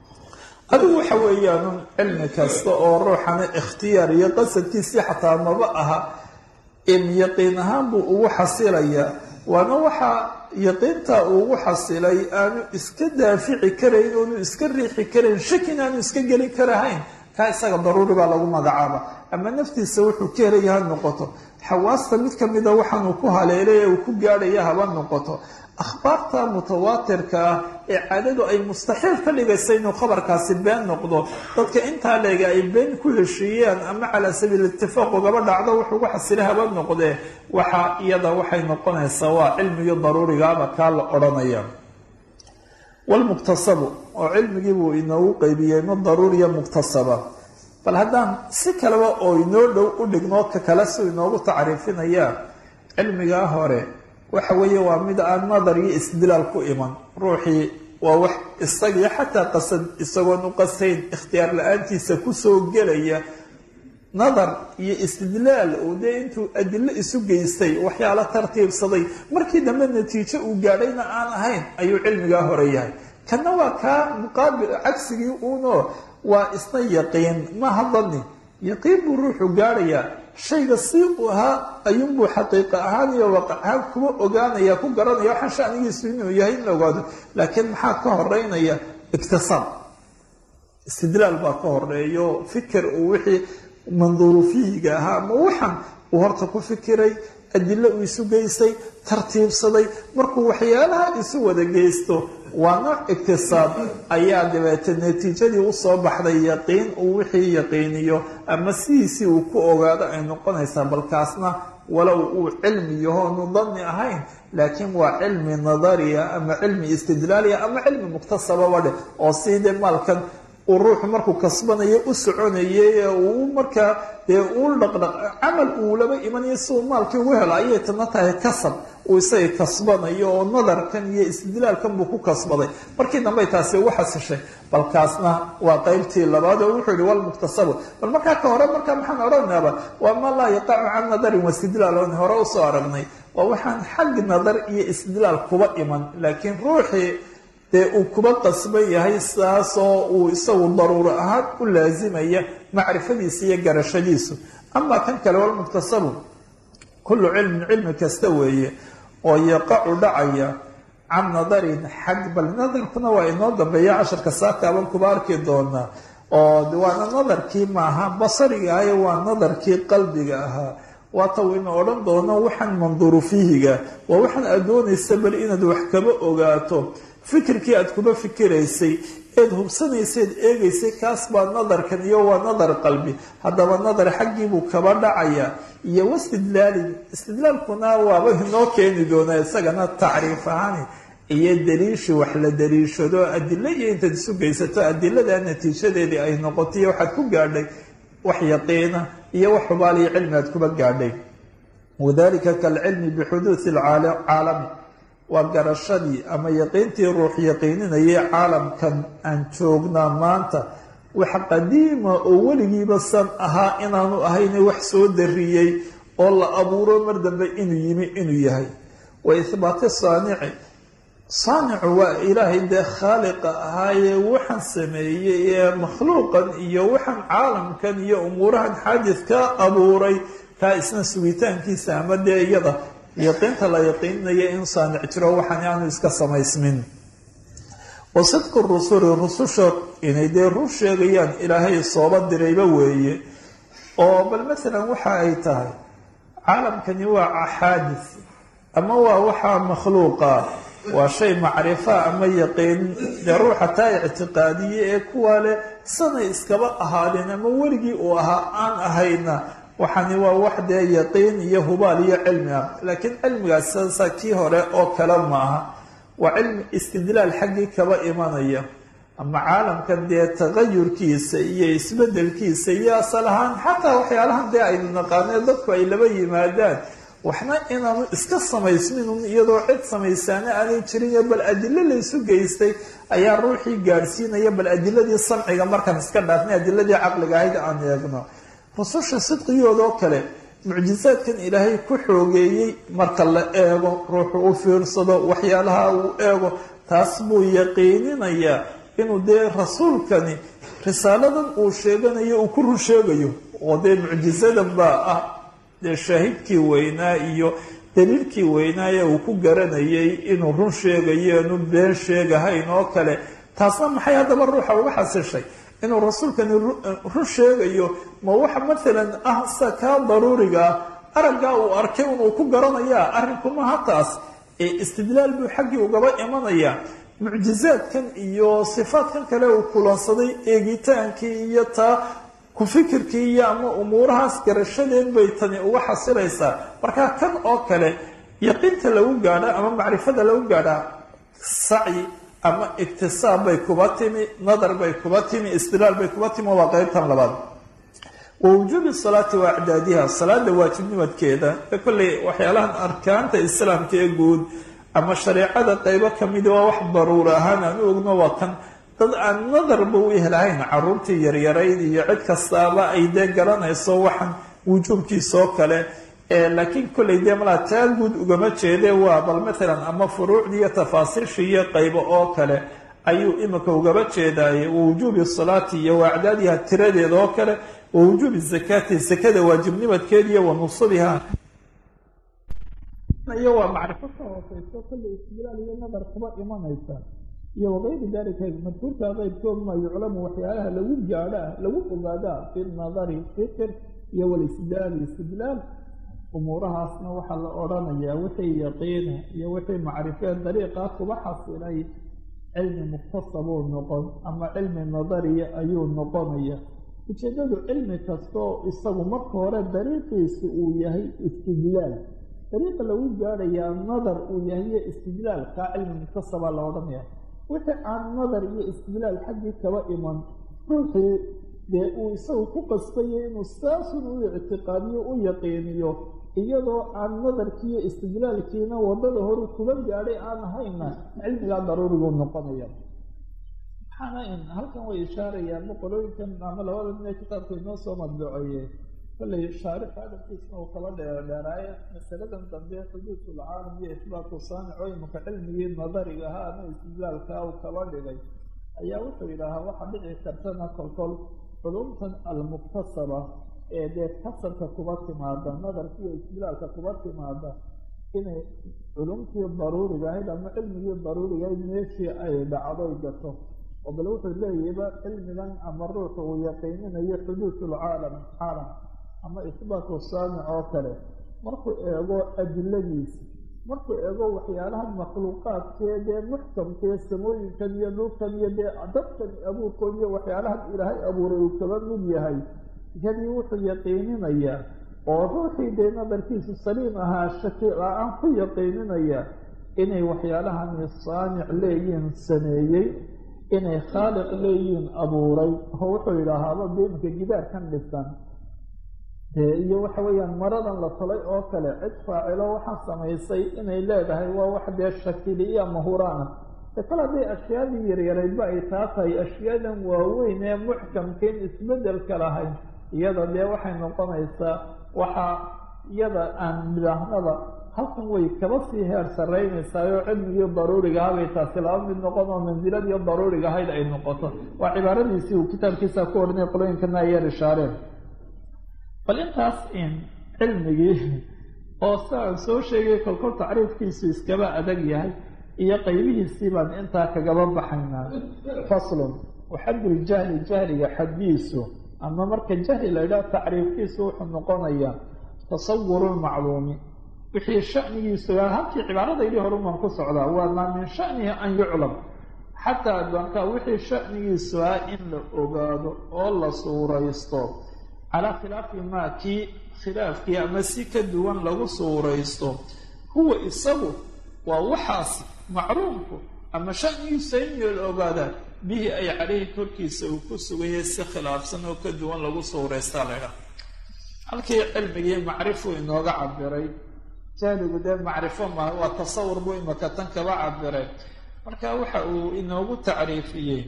B: adigu waxa weeyaanun cilmi kasta oo ruuxana ikhtiyaar iyo qasadkiisii xataa maba aha in yaqiin ahaan buu ugu xasilayaa waana waxaa yaqiinta ugu xasilay aanu iska daafici karayn oonu iska riixi karayn shakin aanu iska gelin karahayn kaa isaga daruuri baa lagu magacaaba ama naftiisa wuxuu ka helaya ha noqoto xawaasta mid kamida waxaanuu ku haleelay ee uu ku gaadhaya haba noqoto akhbaarta mutawaatirka ah ee caadadu ay mustaxiil ka dhigaysa inuu khabarkaasi been noqdo dadka intaa leega ay been ku heshiiyeen ama calaa sabiil itifaaq ugaba dhacdo wuxuu ugu xasila haba noqdee waxa iyada waxay noqonaysaa waa cilmigii daruurigaaba kaa la odhanaya walmuktasabu oo cilmigii buu inoogu qeybiyey ma daruuriya muktasaba bal haddaan si kaleba oo inoo dhow u dhigno ka kale si inoogu tacriifinayaa cilmigaa hore waxa weeye waa mid aan nadar iyo istidlaal ku iman ruuxii waa wax isagii xataa qasad isagoon u qasayn ikhtiyaar la-aantiisa kusoo gelaya nadar iyo istidlaal uu dee intuu adilo isu geystay waxyaala tartiibsaday markii dambe natiijo uu gaadhayna aan ahayn ayuu cilmigaa hore yahay kana waa kaa muqaabil cagsigii uuno waa isna yaqiin maha dani yaqiin buu ruuxu gaadhayaa shayga si uu ahaa ayuunbuu xaqiiqa ahaan iyo waaqac ahaan kuma ogaanaya ku garanaya waxaan shanigiisu inuu yahay in la ogaado laakiin maxaa ka horeynaya iktisaab istidlaal baa ka horeeyo fikir uu wixii manduuru fihiga ahaa ama waxaan uu horta ku fikiray adilo uu isu geystay tartiibsaday markuu waxyaalaha isu wada geysto waa nooc iktisaab ayaa dabeete natiijadii usoo baxday yaqiin uu wixii yaqiiniyo ama sidiisii uu ku ogaado ay noqonaysaa balkaasna walow uu cilmi yahoonu danni ahayn laakiin waa cilmi nadariya ama cilmi istidlaaliya ama cilmi muktasababa dheh oo sidee maalkan uu ruuxu markuu kasbanayo u soconayay ee uu markaa dee uu dhaqdhaq camal uu laba imanayo si uu maalkii ugu helo ayay tana tahay kasab uu isaga kasbanayo oo nadarkan iyo istidlaalkan buu ku kasbaday markii dambey taasi ugu xasishay balkaasna waa qeybtii labaad oo wuxuu yihi walmuktasabu bal markaa ka hore markaa maxaan odhanaaba waa ma laa yaqacu can nadarin wa istidlaal oon hore usoo aragnay waa waxaan xag nadar iyo istidlaal kuba iman laakiin ruuxii dee uu kuba qasban yahay saasoo uu isagu daruuro ahaan u laasimaya macrifadiisa iyo garashadiisu amaa kan kale walmuktasabu kullu cilmin cilmi kasta weeye oo yaqacu dhacaya can nadarin xag bal nadarkuna waa inoo dambeeya casharka saakaaban kuba arki doonaa oo waana nadarkii maaha basariga ahaye waa nadarkii qalbiga ahaa waata waynu odhan doono waxaan manduuru fiihiga waa waxaan aad doonaysa bal inaad wax kaba ogaato fikirkii aad kuba fikiraysay eed hubsanaysaed eegaysay kaas baa nadarkan iyo waa nadar qalbi haddaba nadar xaggiibuu kaba dhacaya iyo wastidlaalin istidlaalkuna waaba inoo keeni doonaa isagana tacriif ahaan iyo daliishi wax la daliishado adilo iyo intaad isu geysato adilada natiijadeedii ay noqotay waxaad ku gaadhay wax yaqiina iyo wax xubaaliyo cilmi aad kuba gaadhay wadalika kalcilmi bixuduudi caalami waa garashadii ama yaqiintii ruux yaqiininayay caalamkan aan joognaa maanta wax qadiima oo weligiiba san ahaa inaanu ahayne wax soo dariyey oo la abuuro mar dambe inuu yimi inuu yahay wa ihbaati saanici saanicu waa ilaahay dee khaaliqa ahaayee waxaan sameeyey ee makhluuqan iyo waxaan caalamkan iyo umuurahan xaadidka abuuray kaa isna sugitaankiisa ama dee iyada yaqiinta la yaqiininayo in saanic jiro waxaan aanu iska samaysmin wa sidqu rusuli rususha inay dee rur sheegayaan ilaahay sooba dirayba weeye oo bal masalan waxa ay tahay caalamkani waa xaadis ama waa waxaa makhluuqa waa shay macrifa ama yaqiin dee ruuxa taa ictiqaadiye ee kuwa leh sanay iskaba ahaadeen ama weligii uu ahaa aan ahayna waxani waa wax dee yaqiin iyo hubaal iyo cilmi ah laakiin cilmigaas sasa kii hore oo kale maaha waa cilmi istidlaal xaggii kaba imanaya ama caalamkan dee tagayurkiisa iyo isbedelkiisa iyo asal ahaan xataa waxyaalahan dee aynu naqaanee dadku ay laba yimaadaan waxna inaanu iska samaysminun iyadoo cid samaysaana aanay jirin bal adilo laysu geystay ayaa ruuxii gaadhsiinaya bal adiladii samciga markaan iska dhaafnay adiladii caqliga ahayd aan eegno rususha sidqigoodoo kale mucjisaadkan ilaahay ku xoogeeyey marka la eego ruuxu u fiirsado waxyaalaha uu eego taas buu yaqiininayaa inuu dee rasuulkani risaaladan uu sheeganayo uu ku run sheegayo oo dee mucjisadan baa ah dee shaahidkii weynaa iyo daliilkii weynaaye uu ku garanayay inuu run sheegayo inu been sheegahayn oo kale taasna maxay haddaba ruuxa uga xasishay inuu rasuulkani run sheegayo ma waxa maalan ah sa kaa daruuriga ah araggaa uu arkay unuu ku garanayaa arrinkumaha taas ee istidlaal buu xaggii ugaba imanayaa mucjizaadkan iyo sifaadkan kale uu kulansaday eegitaankii iyo taa ku fikirkii iyo ama umuurahaas garashadeed bay tani uga xasilaysaa marka kan oo kale yaqiinta lagu gaadha ama macrifada lagu gaadhaa sacyi ama iktisaab bay kuba timi nadar bay kuba timi istidlaal bay kuba timi waa qeybtan labaad wa wujuubi salaati wa acdaadiha salaada waajibnimadkeeda ee kolley waxyaalahan arkaanta islaamka ee guud ama shareecada qeybo kamida waa wax daruura ahaan aan u ogno waa kan dad aan nadarba u helahayn caruurtii yaryarayd iyo cid kastaaba ay dee garanayso waxaan wujuubkiisoo kale laakiin kolley dee malaa taa guud ugama jeede waa bal maalan ama furuucdii iyo tafaasiishii iyo qaybo oo kale ayuu imika ugaba jeedaaye wa wujuubi salaati iyo wa acdaadiha tiradeeda oo kale wa wujuubi zakaati zakada waajibnimadkeeda iyo wa nusubiha iyo waa macrifo ka hooseyso kolley istidlaal iyo nadar kuba imanaysa iyo wakayri dalika madkuurka qeybkood maa yuclamu waxyaalaha lagu gaadhaa lagu ogaadaa fi nadari fikir iyo walisdaali istidlaal umuurahaasna waxaa la odhanayaa wixii yaqiina iyo wixii macrifeen dariiqaa kuba xasilay cilmi muktasabuu noqon ama cilmi nadariya ayuu noqonaya ujeedadu cilmi kastoo isagu marka hore dariiqiisu uu yahay istidlaal dariiqa lagu gaadhayaa nadar uu yahay iyo istidlaal kaa cilmi muktasabaa la odhanaya wixii aan nadar iyo istidlaal xaggii kaba iman ruuxii dee uu isagu ku qasbayo inuu saasun u ictiqaadiyo u yaqiiniyo iyadoo aan nadarkiiyo istidlaalkiina waddada horu kuba gaadhay aan ahayna cilmigaa daruuriguu noqonaya waxaana in halkan way ishaarayaan boqolooyinkan ama labada nin ee kitaabka inoo soo madbuceeye kollay shaarix hadalkiisna uu kala dheerdheeraaye masaladan dambe xuduudulcaalam iyo isbaatu saamico imanka cilmigii nadariga ahaa ama istidlaalkaa uu kaba dhigay ayaa wuxuu yidhaahaa waxaa dhici kartana kolkol culumtan almuktasaba ee dee kasabka kuba timaada nadarka iyo istidlaalka kuba timaada inay culumtii daruuriga ahayd ama cilmigii daruuriga ahayd meeshii ay dhacdoy gato oo bal wuxuu leeyahayba cilmigan ama ruuxa uu yaqiininayo xuduudulcaalam caalam ama isbaatu saamic oo kale markuu eego adiladiisa markuu eego waxyaalaha makhluuqaadkee dee muxkamkee samooyinkan iyo dhulkan iyo dee dadkan abuurkood iyo waxyaalahan ilaahay abuuray uu kaba mid yahay iyadii wuxuu yaqiininayaa oo ruuxii dee nadarkiisu saliim ahaa shaki la-aan ku yaqiininaya inay waxyaalahani saamic leeyihin sameeyey inay khaaliq leeyihiin abuuray oo wuxuu yidhaahaaba deeminka gidaarkan dhisan dee iyo waxa weeyaan maradan la talay oo kale cid faacilo waxaa samaysay inay leedahay waa wax dee shakiliya mahuraana de kal hadday ashyaadii yaryaraydba ay taa tahay ashyaadan waaweyn ee muxkamkeen isbedelka lahayn iyada dee waxay noqonaysaa waxaa iyada aan midaahnaba halkan way kaba sii heer sarraynaysaayoo cilmigii daruuriga ahabay taasi laba mid noqon oo mansiladii daruuriga ahayd ay noqoto waa cibaaradiisii uu kitaabkiisa ku odhanay qolooyinkana ayar ishaareen bal intaas in cilmigii oo siaan soo sheegay kolkol tacriifkiisu iskaba adag yahay iyo qaybihiisii baan intaa kagaba baxaynaa faslun waxadduljahli jahliga xaddiisu ama marka jahli la yidhaha tacriifkiisu wuxuu noqonayaa tasawuru lmacluumi wixii shanigiisu halkii cibaaradaydii horuman ku socdaa waa maa min shanihi an yuclam xataa addoonkaa wixii shanigiisu ah in la ogaado oo la suuraysto calaa khilaafi maa kii khilaafkii ama si ka duwan lagu suuraysto huwa isagu waa waxaas macluumku ama shanigiisa in la ogaadaa bihi ay caleyhi korkiisa uu ku suganyay si khilaafsan oo ka duwan lagu suuraysta laydhaha halkii cilmigii macrifuu inooga cabiray jahligu dee macrifo maaha waa tasawur buu imaka tan kaba cabiray marka waxa uu inoogu tacriifiyey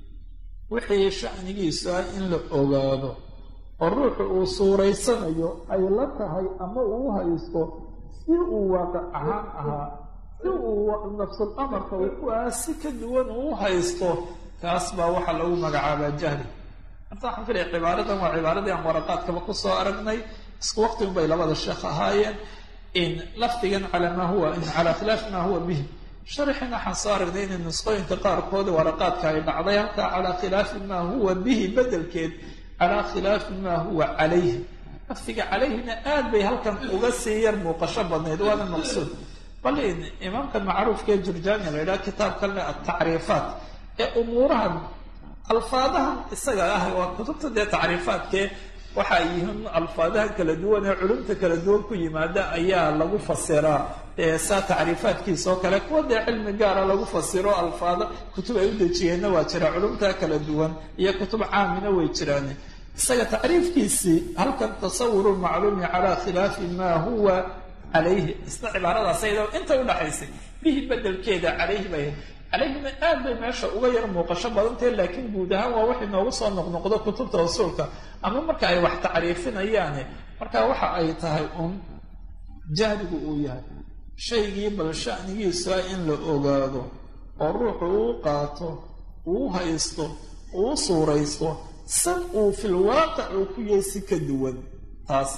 B: wixii shanigiisu ah in la ogaado oo ruuxu uu suuraysanayo ay la tahay ama uu haysto si uu waaqic ahaan ahaa si uu nafsul amarka uu ku ahaa si ka duwan uu haysto kaas baa waxaa lagu magacaabaa jahli horta waxaan filaya cibaaradan waa cibaaradii aan waraqaadkaba kusoo aragnay isku waqti unbay labada sheekh ahaayeen in lafdigan calaa maa huwa in calaa khilaafi maa huwa bihi sharxin waxaan soo aragnay inay nusqooyinka qaarkood waraqaadka ay dhacday halkaa calaa khilaafi maa huwa bihi bedelkeed calaa khilaafi maa huwa calayhi lafdiga calayhina aad bay halkan uga sii yar muuqasho badnayd waana maqsuud bal in imaamka macruufkaee jurjaani la yidhaha kitaabkan le atacriifaat ee umuurahan alfaadahan isaga ah waa kutubta dee tacriifaadkee waxa yihiin alfaadaha kala duwan ee culumta kala duwan ku yimaada ayaa lagu fasiraa saa tacriifaadkiisa oo kale kuwa dee cilmi gaara lagu fasiro alfaada kutub ay u dejiyeenna waa jira culumta kala duwan iyo kutub caamina way jiraan isaga tacriifkiisii halkan tasawuru macluumi calaa khilaafi maa huwa calayhi isna cibaaradaas ayadoo inta udhaxaysay bihi bedelkeeda calayhi bay calayhina aad bay meesha uga yar muuqasho badantahe laakiin guud ahaan waa wax inoogu soo noqnoqdo kutubta usuulka ama marka ay wax tacriifinayaane marka waxa ay tahay un jahligu uu yahay shaygii bal shanigiisu ah in la ogaado oo ruuxu uu qaato uu haysto uu suuraysto san uu fil waaqic uu ku yahay si ka duwan taas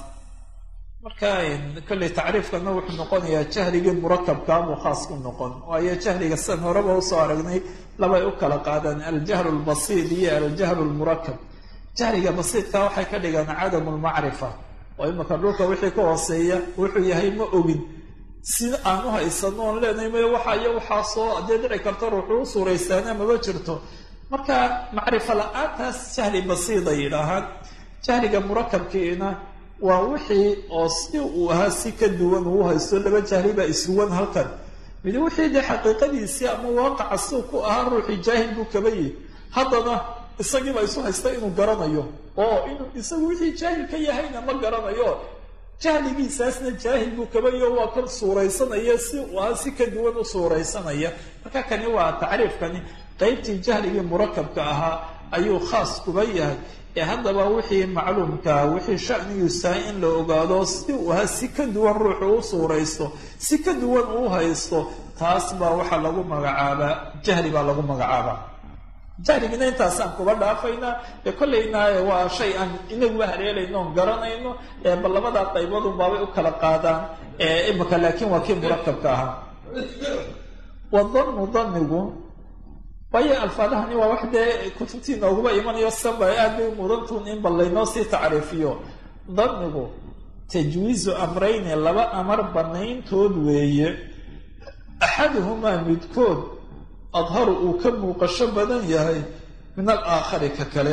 B: marka kolley tacriifkana wuxuu noqonayaa jahligii murakabkaa buu khaas ku noqon waayo jahliga sidan horeba usoo aragnay labay u kala qaadaan aljahlu lbasiid iyo aljahlu lmurakab jahliga basiidka waxay ka dhigaan cadamu lmacrifa oo imika dhulka wixii ka hooseeya wuxuu yahay ma ogin si aan u haysano oon leenahay may waxa iyo waxaasoo haddee dhici karta ruuxuu u suuraystaana maba jirto marka macrifo la-aantaas jahli basiida yidhaahaan jahliga murakabkiina waa wixii oo si uu ahaa si ka duwan uu haysto laba jahli baa isuwan halkan mid wixii dee xaqiiqadiisii ama waaqaca siu ku ahaa ruuxii jaahil buu kaba yihi haddana isagiiba isu haysta inuu garanayo oo inuu isagu wixii jaahil ka yahayna ma garanayo jahligiisaasna jaahil buu kabayo waa kan suuraysanaya si uu ahaa si ka duwan u suuraysanaya marka kani waa tacriifkani qeybtii jahligii murakabka ahaa ayuu khaas kuba yahay ee haddaba wixii macluumkaa wixii shanigiisahay in la ogaado si uu ahaa si ka duwan ruuxu u suuraysto si ka duwan uu haysto taas baa waxaa lagu magacaabaa jahli baa lagu magacaabaa jahligina intaasaan kuba dhaafaynaa ee kollayna waa shay aan inaguba haleelayno oon garanayno bal labadaa qaybadun baabay u kala qaadaan imika laakiin waa kii murakabka ahaa wadanu danigu waayo alfaadahani waa wax dee kutubtii nooguba imanayo saba aad bay mudantuun in bal laynoo sii tacriifiyo danigu tajwiizu amrayni laba amar banayntood weeye axaduhumaa midkood adharu uu ka muuqasho badan yahay min alaakhari ka kale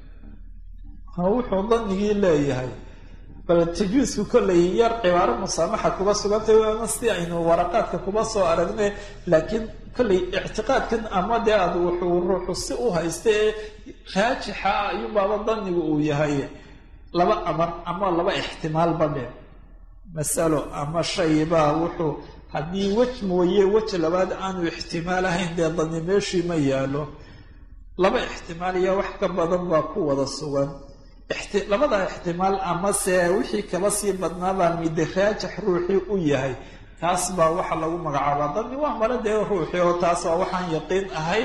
B: wuxuu danigii leeyahay bal tajwiisku kollay yar cibaaro musaamaxa kuba sugantay waana si aynu waraqaadka kuba soo aragnay laakiin kollay ictiqaadkan ama dee ad wuxuu ruuxu si u haysta ee raajixa ah ayuunbaaba danigu uu yahay laba amar ama laba ixtimaal badhe masalo ama shaybaa wuxuu haddii wej mooye wej labaad aanu ixtimaal ahayn dee dani meeshii ma yaalo laba ixtimaal iyo wax ka badan baa ku wada sugan labada ixtimaal amase wixii kaba sii badnaabaa mide raajax ruuxii u yahay taas baa waxa lagu magacaabaa dani waa male dee ruuxii oo taas waa waxaan yaqiin ahayn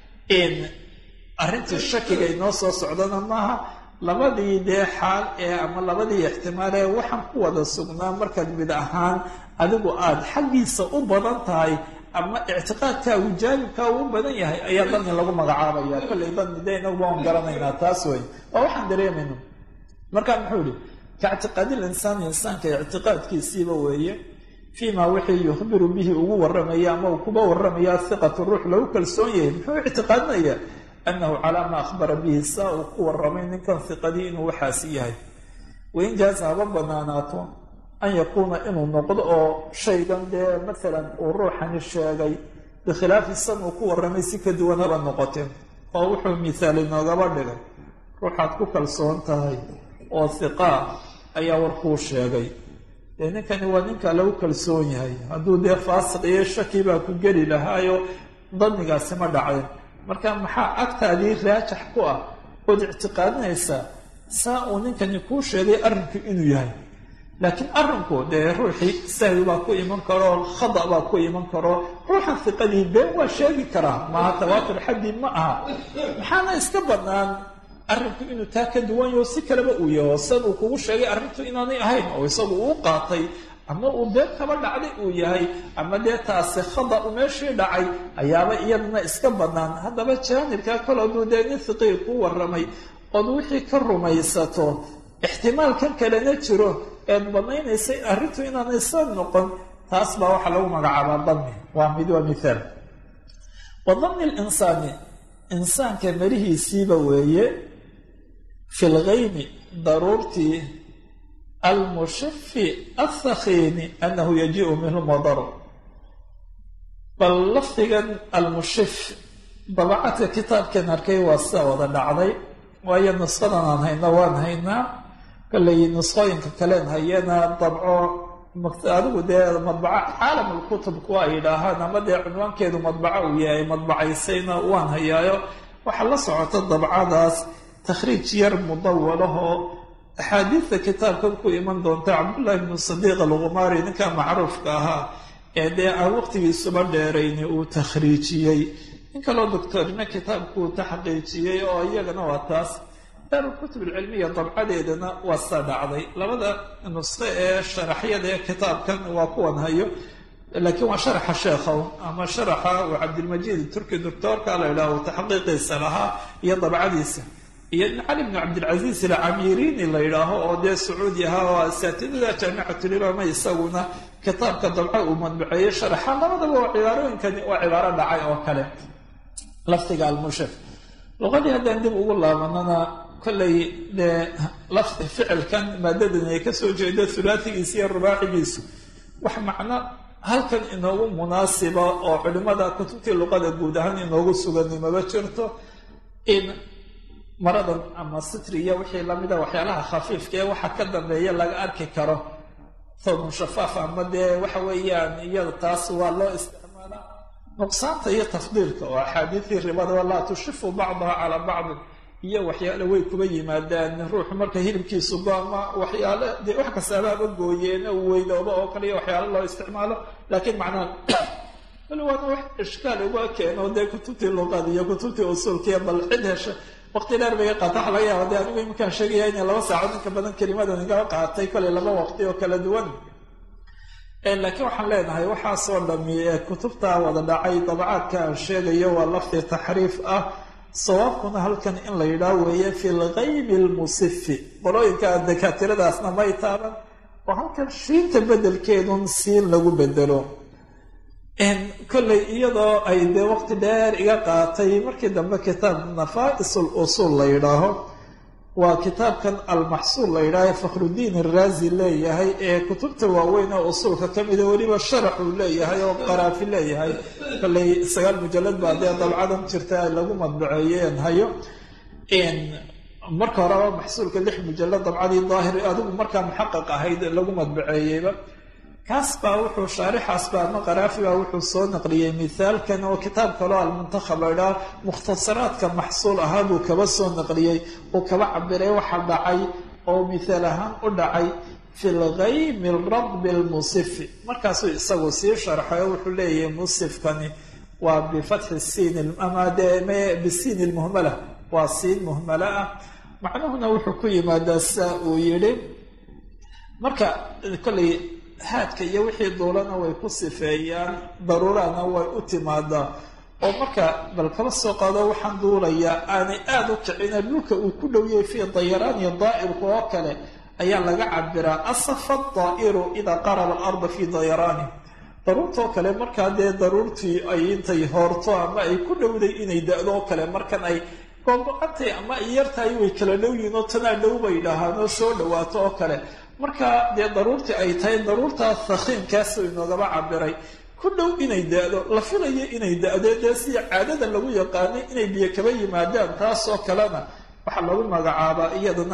B: in arrintii shakiga inoo soo socdana maaha labadii dee xaal ee ama labadii ixtimaal ee waxaan ku wada sugnaa markaad mid ahaan adigu aada xaggiisa u badan tahay ama ictiqaadkaagu jaanibkaa uu badan yahay ayaa dani lagu magacaabaya kollay dani dee inaguba aan garanaynaa taas wey waa waxaan dareemayna marka muxuu yihi ka ictiqaadil insaani insaanka ictiqaadkiisiiba weeye fii ma wixii yukhbiru bihi ugu warramaya ama uu kuba warramaya hiqatu ruux lagu kalsoon yahay muxuu ictiqaadinaya anahu calaa maa akhbara bihi saa uu ku warramay ninkan hiqadii inuu waxaasi yahay wain jaaza haba banaanaato an yakuuna inuu noqdo oo shaygan dee maalan uu ruuxani sheegay bikhilaafi san uu ku warramay si ka duwan haba noqoteen oo wuxuu mithaal inoogaba dhigay ruuxaad ku kalsoon tahay oo hiqaa ayaa warkuu sheegay dee ninkani waa ninka lagu kalsoon yahay hadduu dee faasiq iyo shaki baa ku geli lahaayo danigaasi ma dhaceen marka maxaa agtaadii raajax ku ah ood ictiqaadinaysaa saa uu ninkani kuu sheegay arrinku inuu yahay laakiin arrinku dee ruuxii sahwi baa ku iman karo khada baa ku iman karo ruuxan hiqadii been waa sheegi karaa maaha tawaatur xaddii ma aha maxaana iska bannaan arrinku inuu taa ka duwan yaho si kaleba uu yaho san uu kugu sheegay arrintu inaanay ahayn oo isagu uu qaatay ama uu been kaba dhacday uu yahay ama dee taasi khada u meeshii dhacay ayaaba iyadana iska bannaan haddaba jaanibkaa kale aduu dee nin hiqii ku warramay ood wixii ka rumaysato ixtimaalkan kalena jiro eed banaynaysa arrintu inaanay soo noqon taas baa waxaa lagu magacaabaa dami waa mid waa mithaal wa dami linsaani insaanka melihiisiiba weeye fi lgaymi daruurtii almushifi athakhiini anahu yajiiu minhu madaru bal lafdigan almushif dabacadka kitaabkan arkay waa sida wada dhacday waayo nusqadan aan hayno waan haynaa kollay nusqooyinka kaleen hayana dabco adigu dee madbaco caalamulkutub kuwa ay yidhaahaan ama dee cunwaankeedu madbaco uu yahay madbacaysayna waan hayaayo waxaa la socota dabcadaas takhriij yar mudawalahoo axaadiidta kitaabkan ku iman doonta cabdullaahi bnu sadiiq alkhumaari ninka macruufka ahaa ee dee aan waqtigiisuba dheerayni uu takhriijiyey in kaloo doctorina kitaabkuu taxqiijiyey oo iyagana waa taas daarulkutub alcilmiya dabcadeedana waa saa dhacday labada nusqe ee sharaxyada ee kitaabkan waa kuwan hayo laakiin waa sharaxa sheekhow ama sharaxa uu cabdilmajiid turki doctoorka la yidhaah uu taxqiiqiisa lahaa iyo dabcadiisa iyo cali bnu cabdilcasiis alcamiiriini la yidhaaho oo dee sacuudi ahaa oo asaatidada jaamicatulilama isaguna kitaabka dabca uu madbaceeyey sharaxa labadaba waa cibaarooyinkani waa cibaaro dhacay oo kale lafdiga almushaf luqadii haddaan dib ugu laabanana kollay dee lafdi ficilkan maadadan ay kasoo jeedo hulaatigiisa iyo rubaacigiisu wax macno halkan inoogu munaasiba oo culimada kutubtii luqada guud ahaan inoogu sugani maba jirto in maradan ama sitriya wixii lamida waxyaalaha khafiifka ee waxa ka dambeeya laga arki karo thawbun shafaaf ama dee waxa weeyaan iyada taas waa loo isticmaalaa nuqsaanta iyo tafdiilka oo axaadiidii ribada laa tushifu bacdaha calaa bacdin iyo waxyaale way kuba yimaadaan ruuxu marka hilibkiisu goama waxyaale dee wax kastaababa gooyeen u weynooba oo kale iyo waxyaale loo isticmaalo laakiin macnaha wali waana wax ishkaal uga keeno dee kutubtii luqada iyo kutubtii usuulkiiyo bal cid hesha waqti dheer bay qaata waxa laga yaaba de anigu iminkaan sheegaya inay laba saacood inka badan kelimadan igala qaatay kolay laba waqti oo kala duwan laakiin waxaan leenahay waxaasoo dhami ee kutubta wada dhacay dabacaadka aan sheegayo waa lafdi taxriif ah sawaabkuna halkan in la yidhaah weeye fi lgaybi lmusifi qolooyinka dakatiradaasna may taaban oo halkan shiinta bedelkeedun siin lagu bedelo kollay iyadoo ay dee waqti dheer iga qaatay markii dambe kitaab nafaa-is lusuul la yidhaaho waa kitaabkan almaxsuul la yidhaaho fakhrudiin iraazi leeyahay ee kutubta waaweyn oo usuulka ka mida weliba sharax uu leeyahay oo qaraafi leeyahay kollay sagaal mujalad baa dee dabcadan jirta lagu madbaceeyeen hayo marka horeba maxsuulka lix mujalad dabcadii daahir adigu markaa muxaqaq ahayd lagu madbaceeyeyba kaas baa wuxuu shaarixaas baa ama qaraafi baa wuxuu soo naqliyey mithaalkan oo kitaab kaloo almuntakhab la idhaha mukhtasaraadka maxsuul ahaa buu kaba soo naqliyey uu kaba cabiray waxa dhacay oo mithaal ahaan u dhacay fi lgaymi radbi lmusifi markaasuu isagu sii sharxay oo wuxuu leeyahay musifkani waa bifatxi siin ama dee bisiin lmuhmala waa siin muhmala ah macnuhuna wuxuu ku yimaadaa saa uu yidhi marka kollay haadka iyo wixii duulana way ku sifeeyaan daruurana way u timaadaa oo marka bal kaba soo qaado waxaan duulayaa aanay aada u kicina dhulka uu ku dhowyay fii dayaraani daa'irku oo kale ayaa laga cabiraa asafa daa'iru idaa qaraba alarda fii dayaraani daruurtoo kale markaa dee daruurtii ay intay hoorto ama ay ku dhowday inay da-do oo kale markan ay googo-antay ama ay yartahay way kala dhowyihin oo tanaa dhow bay dhahaan oo soo dhawaato oo kale marka dee daruurtii ay tahay daruurtaa thakiinkaasuu inoogaba cabiray ku dhow inay da-do la filayo inay da-do dee sida caadada lagu yaqaanay inay biyo kaba yimaadaan taasoo kalena waxaa lagu magacaabaa iyadana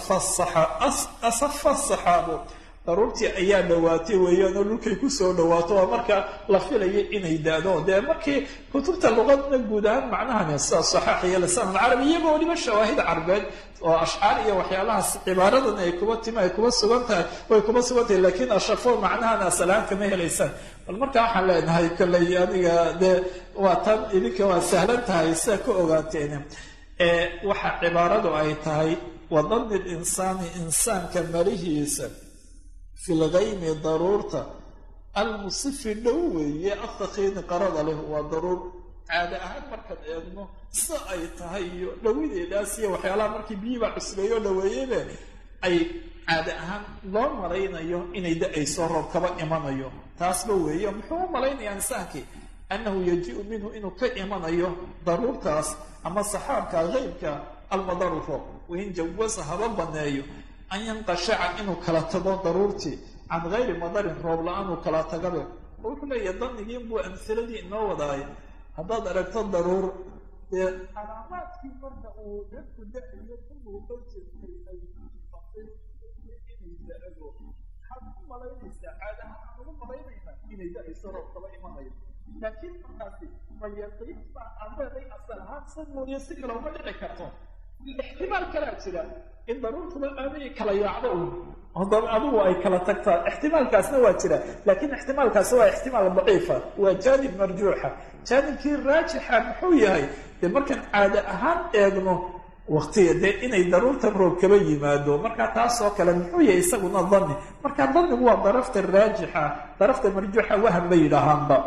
B: asafa saxaabo daruurtii ayaa dhawaatay weeyaan oo dhulkay kusoo dhawaato waa markaa la filayo inay da-do dee markii kutubta luqadna guud ahaan macnahani sida saxaax iyo lisaan alcarabi iyagoo weliba shawaahid carbeed oo ashcaar iyo waxyaalahaas cibaaradan ay kuba timi ay kuba sugan tahay way kuba sugan tahay laakiin ashafo macnahan asalahaan kama helaysaan bal markaa waxaan leenahay kolley aniga dee waa tan idinka waa sahlan tahay sidaa ka ogaateen waxa cibaaradu ay tahay wadani linsaani insaanka malihiisa fi lgaymi daruurta almusifi dhow weeye athakiini qarada leh waa daruur caada ahaan markaad eegno sida ay tahay iyo dhawideedaas iyo waxyaalaha markii biyiibaa cusbeeyo dhaweeyebe ay caada ahaan loo malaynayo inay da-ayso roob kaba imanayo taasba weeye muxuu u malaynayaa insaankii annahu yaji-u minhu inuu ka imanayo daruurtaas ama saxaabka qeybka almadaru roob wain jawasa haba baneeyo an yanqashaca inuu kala tago daruurtii can gayri madarin roob la-aan uu kala tagabe oo wuxuu leeyahay danigii buu amhiladii inoo wadaaya haddaad aragto daruur dee calaamaadkii marka uu dadku da-ayo ku muuqan jirtay ay inay da-ado maxaad ku malaynaysaa caadahaan aan ugu malaynaynaa inay da-ayso roob kaba imanayo laakiin markaasi mayaqiin baa adeeday asal ahaan sa mooye si kale uma dhici karto ixtimaal kalaa jira in daruurtuba aanay kala yaacdo un adigu ay kala tagtaa ixtimaalkaasna waa jira laakiin ixtimaalkaasi waa ixtimaal daciifa waa jaanib marjuuxa jaanibkii raajixa muxuu yahay dee markaan caada ahaan eegno waqtiga dee inay daruurta roob kaba yimaado marka taasoo kale muxuu yahay isaguna dani marka danigu waa darafta raajixa darafta marjuuxa waham bay yidhaahaanba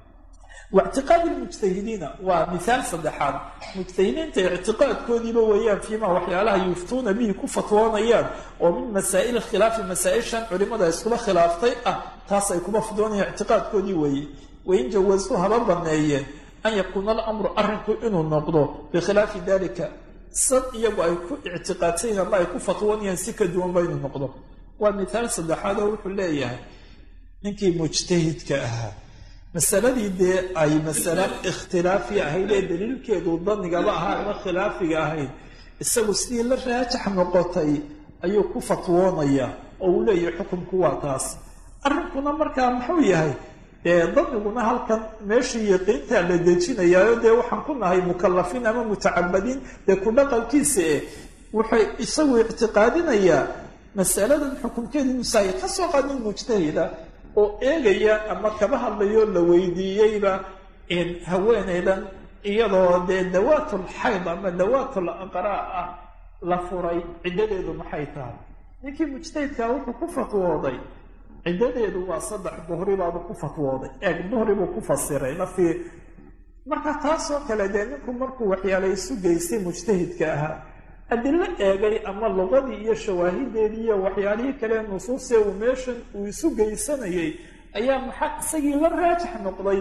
B: waictiqaadi lmujtahidiina waa mihaal saddexaad mujtahidiinta ictiqaadkoodiiba weeyaan fiima waxyaalaha yuftuuna bihi ku fatwoonayaan oo min masaa'il khilaafi masaa-ishan culimada iskuba khilaaftay ah taas ay kuma fatwoonayaan ictiqaadkoodii weeye wain jawasuu haba baneeyeen an yakuuna alamru arrinku inuu noqdo bikhilaafi dalika sad iyagu ay ku ictiqaadsayin ama ay ku fatwoonayaan si ka duwanba inuu noqdo waa mithaal saddexaad oo wuxuu leeyahay ninkii mujtahidka ahaa masaladii dee ay masale ikhtilaafi ahayd ee daliilkeedu danigaba ahaa ama khilaafiga ahayd isagu sidii la raajax noqotay ayuu ku fatwoonayaa oo uu leeyahay xukunku waa taas arrinkuna markaa muxuu yahay dee daniguna halkan meeshii yaqiintaa la dejinayaayo dee waxaan ku nahay mukalafiin ama mutacabadiin dee ku dhaqankiisa eh wuxuu isagu ictiqaadinayaa masaladan xukunkeedu musaaya ka soo qaadin mujtahida oo eegaya ama kaba hadlayo la weydiiyeyba haweeneydan iyadoo dee dawaatul xayd ama dawaatul aqraa ah la furay ciddadeedu maxay tahay ninkii mujtahidkaa wuxuu ku fatwooday ciddadeedu waa saddex duhri baabuu ku fatwooday eeg duhri buu ku fasiray lafii marka taasoo kale dee ninku markuu waxyaala isu geystay mujtahidka ahaa adilo eegay ama luqadii iyo shawaahideedii iyo waxyaalihii kale nusuusee uu meeshan uu isu geysanayay ayaa maxaa isagii la raajax noqday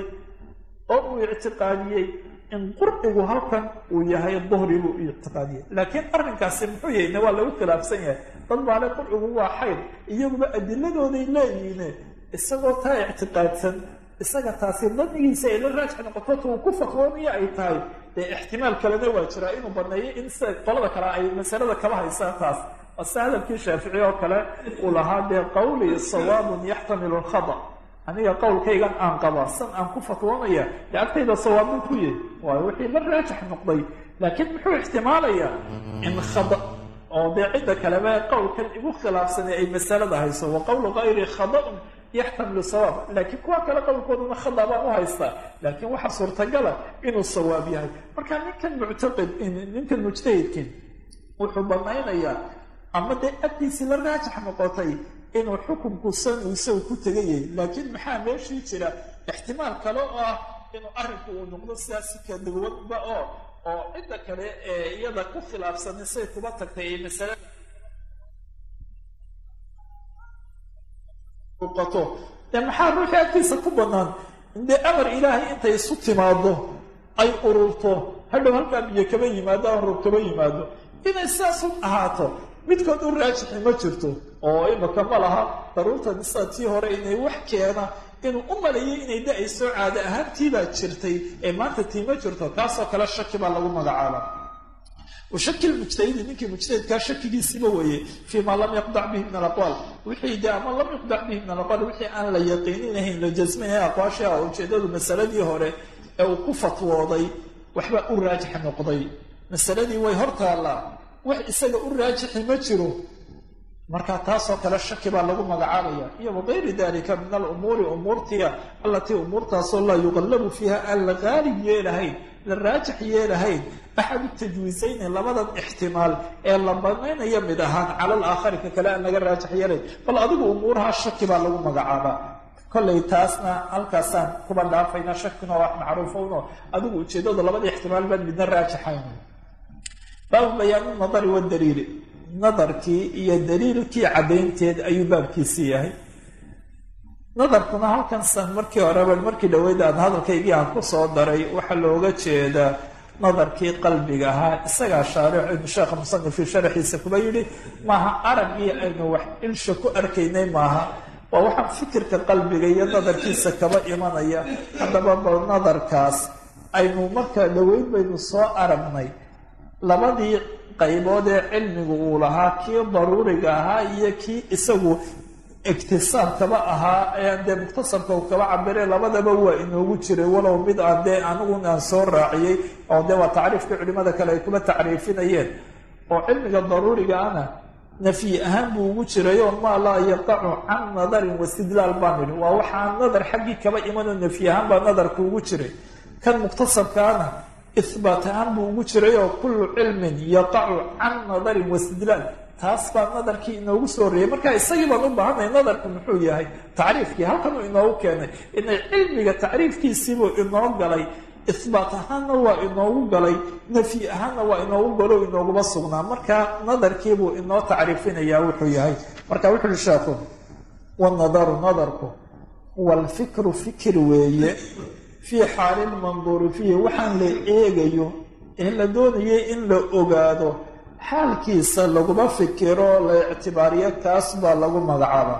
B: oo uu ictiqaadiyey in qurcigu halkan uu yahay duhri buu ictiqaadiyey laakiin arrinkaasi muxuu yahayne waa lagu khilaafsan yahay dad baale qurcigu waa xayd iyaguba adiladooday leeyihiine isagoo taa ictiqaadsan isaga taasi danigiisa ay la raajix noqoto tuu ku fatwoonaya ay tahay dee ixtimaal kalena waa jiraa inuu baneeyo in sida qolada kale ay masalada kaba haysaan taas ase hadalkii shaafici oo kale uu lahaa dee qawlii sawaabun yaxtamilu lkhada aniga qowlkaygan aan qabaa san aan ku fatwoonaya dee agtayda sawaabun ku yahy waayo wixii la raajix noqday laakiin muxuu ixtimaalayaa in khada oo dee cidda kaleba qowlkan igu khilaafsanay ay masalada hayso wa qowlu kayri khadaun yaxtamilu sawaab laakiin kuwa kale qowlkooduna khada baan u haystaa laakiin waxaa suurtagala inuu sawaab yahay marka ninkan muctaqid ninkan mujtahidkin wuxuu banaynayaa ama dee agtiisii la raajax noqotay inuu xukunku san uu isagu ku tegayay laakiin maxaa meeshii jira ixtimaal kale oo ah inuu arrinku uu noqdo sidaas si kaduwanba oo oo cidda kale ee iyada ku khilaafsanay say kuba tagtay ee masalada uqato dee maxaa ruuxii agtiisa ku bannaan dee amar ilaahay intay isu timaado ay ururto hadhow halkaa biyo kaba yimaado ama roob kaba yimaado inay sidaas u ahaato midkood u raajixi ma jirto oo imaka ma laha daruurtan sida tii hore inay wax keena inuu u maleeyay inay da-ayso caado ahaantiibaa jirtay ee maanta tii ma jirto taasoo kale shaki baa lagu magacaaba washaki lmujtahidi ninkii mujtahidkaa shakigiisiba weeye fii maa lam yaqdac bihi min alaqwaal wixii de ama lam yuqdac bihi min alaqwaal wixii aan la yaqiininahayn la jasminahay aqwaashii ah ujeedadu masaladii hore ee uu ku fatwooday waxba u raajix noqday masaladii way hor taallaa wax isaga u raajixi ma jiro marka taasoo kale shaki baa lagu magacaabaya iyo wagayri dalika min alumuuri umuurtiya allatii umuurtaasoo laa yuqallabu fiiha aan la qaalib yeelahayn la raajix yeelahayn axadu tajwiisayni labadan ixtimaal ee la banaynaya mid ahaan cala alaakhari ka kale aan laga raajix yeelayn bal adigu umuuraha shaki baa lagu magacaabaa kollay taasna halkaasaan kuba dhaafayna shakina wax macruufowno adigu ujeedadu labada ixtimaal baan midna raajixayn baabu bayaanu nadari wadaliili nadarkii iyo daliilkii caddaynteed ayuu baabkiisii yahay nadarkuna halkan san markii horeba markii dhaweyd aan hadalkaygii aan kusoo daray waxaa looga jeedaa nadarkii qalbiga ahaa isagaa shaarix sheekha musanifii sharaxiisa kuba yidhi maaha araggii aynu wax ilsha ku arkaynay maaha waa waxaa fikirka qalbiga iyo nadarkiisa kaba imanaya haddaba bal nadarkaas aynu marka dhaweyd baynu soo aragnay labadii qaybood ee cilmigu uu lahaa kii daruuriga ahaa iyo kii isagu iktisaabkaba ahaa ee dee mukhtasarka uu kaba cabire labadaba waa inoogu jiray walow mid aan dee anigu aan soo raaciyey oo dee waa tacriifkii culimada kale ay kuba tacriifinayeen oo cilmiga daruuriga ana nafyi ahaan buu ugu jiray oo maa laa yaqacu can nadarin wastidlaal baan idhi waa waxaan nadar xaggii kaba imanoo nafyi ahaan baa nadarka ugu jiray kan mukhtasarkaana ihbaat ahaan buu ugu jiray oo kullu cilmin yaqacu can nadarin wastidlaal taas baa nadarkii inoogu soo horreeyey marka isagii baan u baahanay nadarku muxuu yahay tacriifkii halkanuu inoogu keenay inay cilmiga tacriifkiisiibuu inoo galay ihbaat ahaanna waa inoogu galay nafyi ahaanna waa inoogu galo inooguma sugnaa marka nadarkiibuu inoo tacriifinayaa wuxuu yahay marka wuxu uhi sheekhu wanadaru nadarku walfikru fikir weeye fii xaali lmanduuri fiihi waxaan la eegayo ee la doonayay in la ogaado xaalkiisa laguma fikiro la ictibaariyo kaas baa lagu magacaaba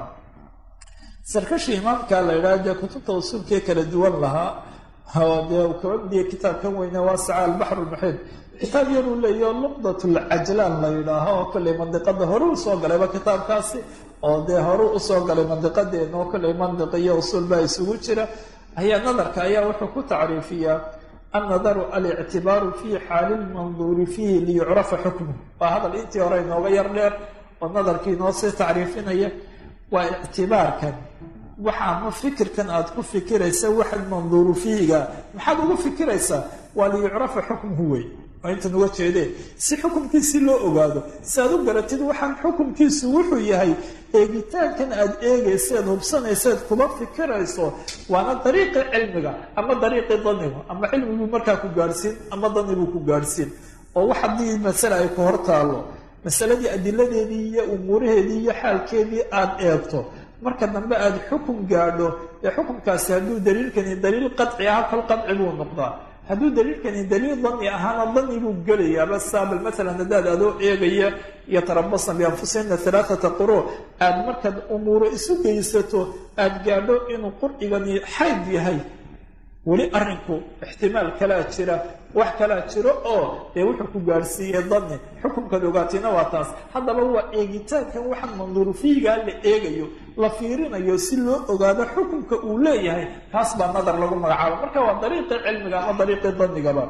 B: sarkashi imaamka la yidhaha dee kutubta usuulkee kala duwan lahaa oo dee uu kaba midiyay kitaabkan weyne waasaca albaxr lmuxiid kitaab yaruu leeyaho luqdat lcajlaan la yidhaaho oo kolley mandiqada hore usoo galayba kitaabkaasi oo dee hore usoo galay mandiqadeena oo kolley mandiq iyo usuul baa isugu jira ayaa nadarka ayaa wuxuu ku tacriifiyaa annadaru alictibaaru fii xaali lmanduuri fiihi liyucrafa xukmuh waa hadal intii hore inooga yar dheer oo nadarkii inoo sii tacriifinaya waa ictibaarkan waxa ama fikirkan aada ku fikiraysa waxa manduuru fiihiga maxaad ugu fikiraysaa waa liyucrafa xukmuhu wey waa intan uga jeedeen si xukumkiisi loo ogaado si aad u garatid waxaan xukumkiisu wuxuu yahay eegitaankan aada eegayseed hubsanayseed kuma fikirayso waana dariiqii cilmiga ama dariiqii danigu ama cilmiguu markaa ku gaadhsiin ama danibuu ku gaadhsiin oo wax haddii masale ay ku hor taalo masaladii adiladeedii iyo umuuraheedii iyo xaalkeedii aada eegto marka dambe aada xukum gaadho ee xukumkaasi hadduu daliilkani daliil qadci aha kol qadci buu noqdaa hadduu daliilkani daliil dani ahaana dani buu gelayaaba saabal maalan haddaad adoo eegaya iyo tarabasna bianfusihina alaaata quro aada markaad umuuro isu geysato aada gaadho inuu qurcigani xayd yahay weli arrinku ixtimaal kalaa jira wax kalaa jiro oo dee wuxuu ku gaadhsiiyey dani xukunkaad ogaatina waa taas haddaba waa eegitaankan waxaa manduuru fiigaa la eegayo la fiirinayo si loo ogaado xukunka uu leeyahay taas baa nadar lagu magacaabo marka waa dariiqii cilmiga ama dariiqii danigaba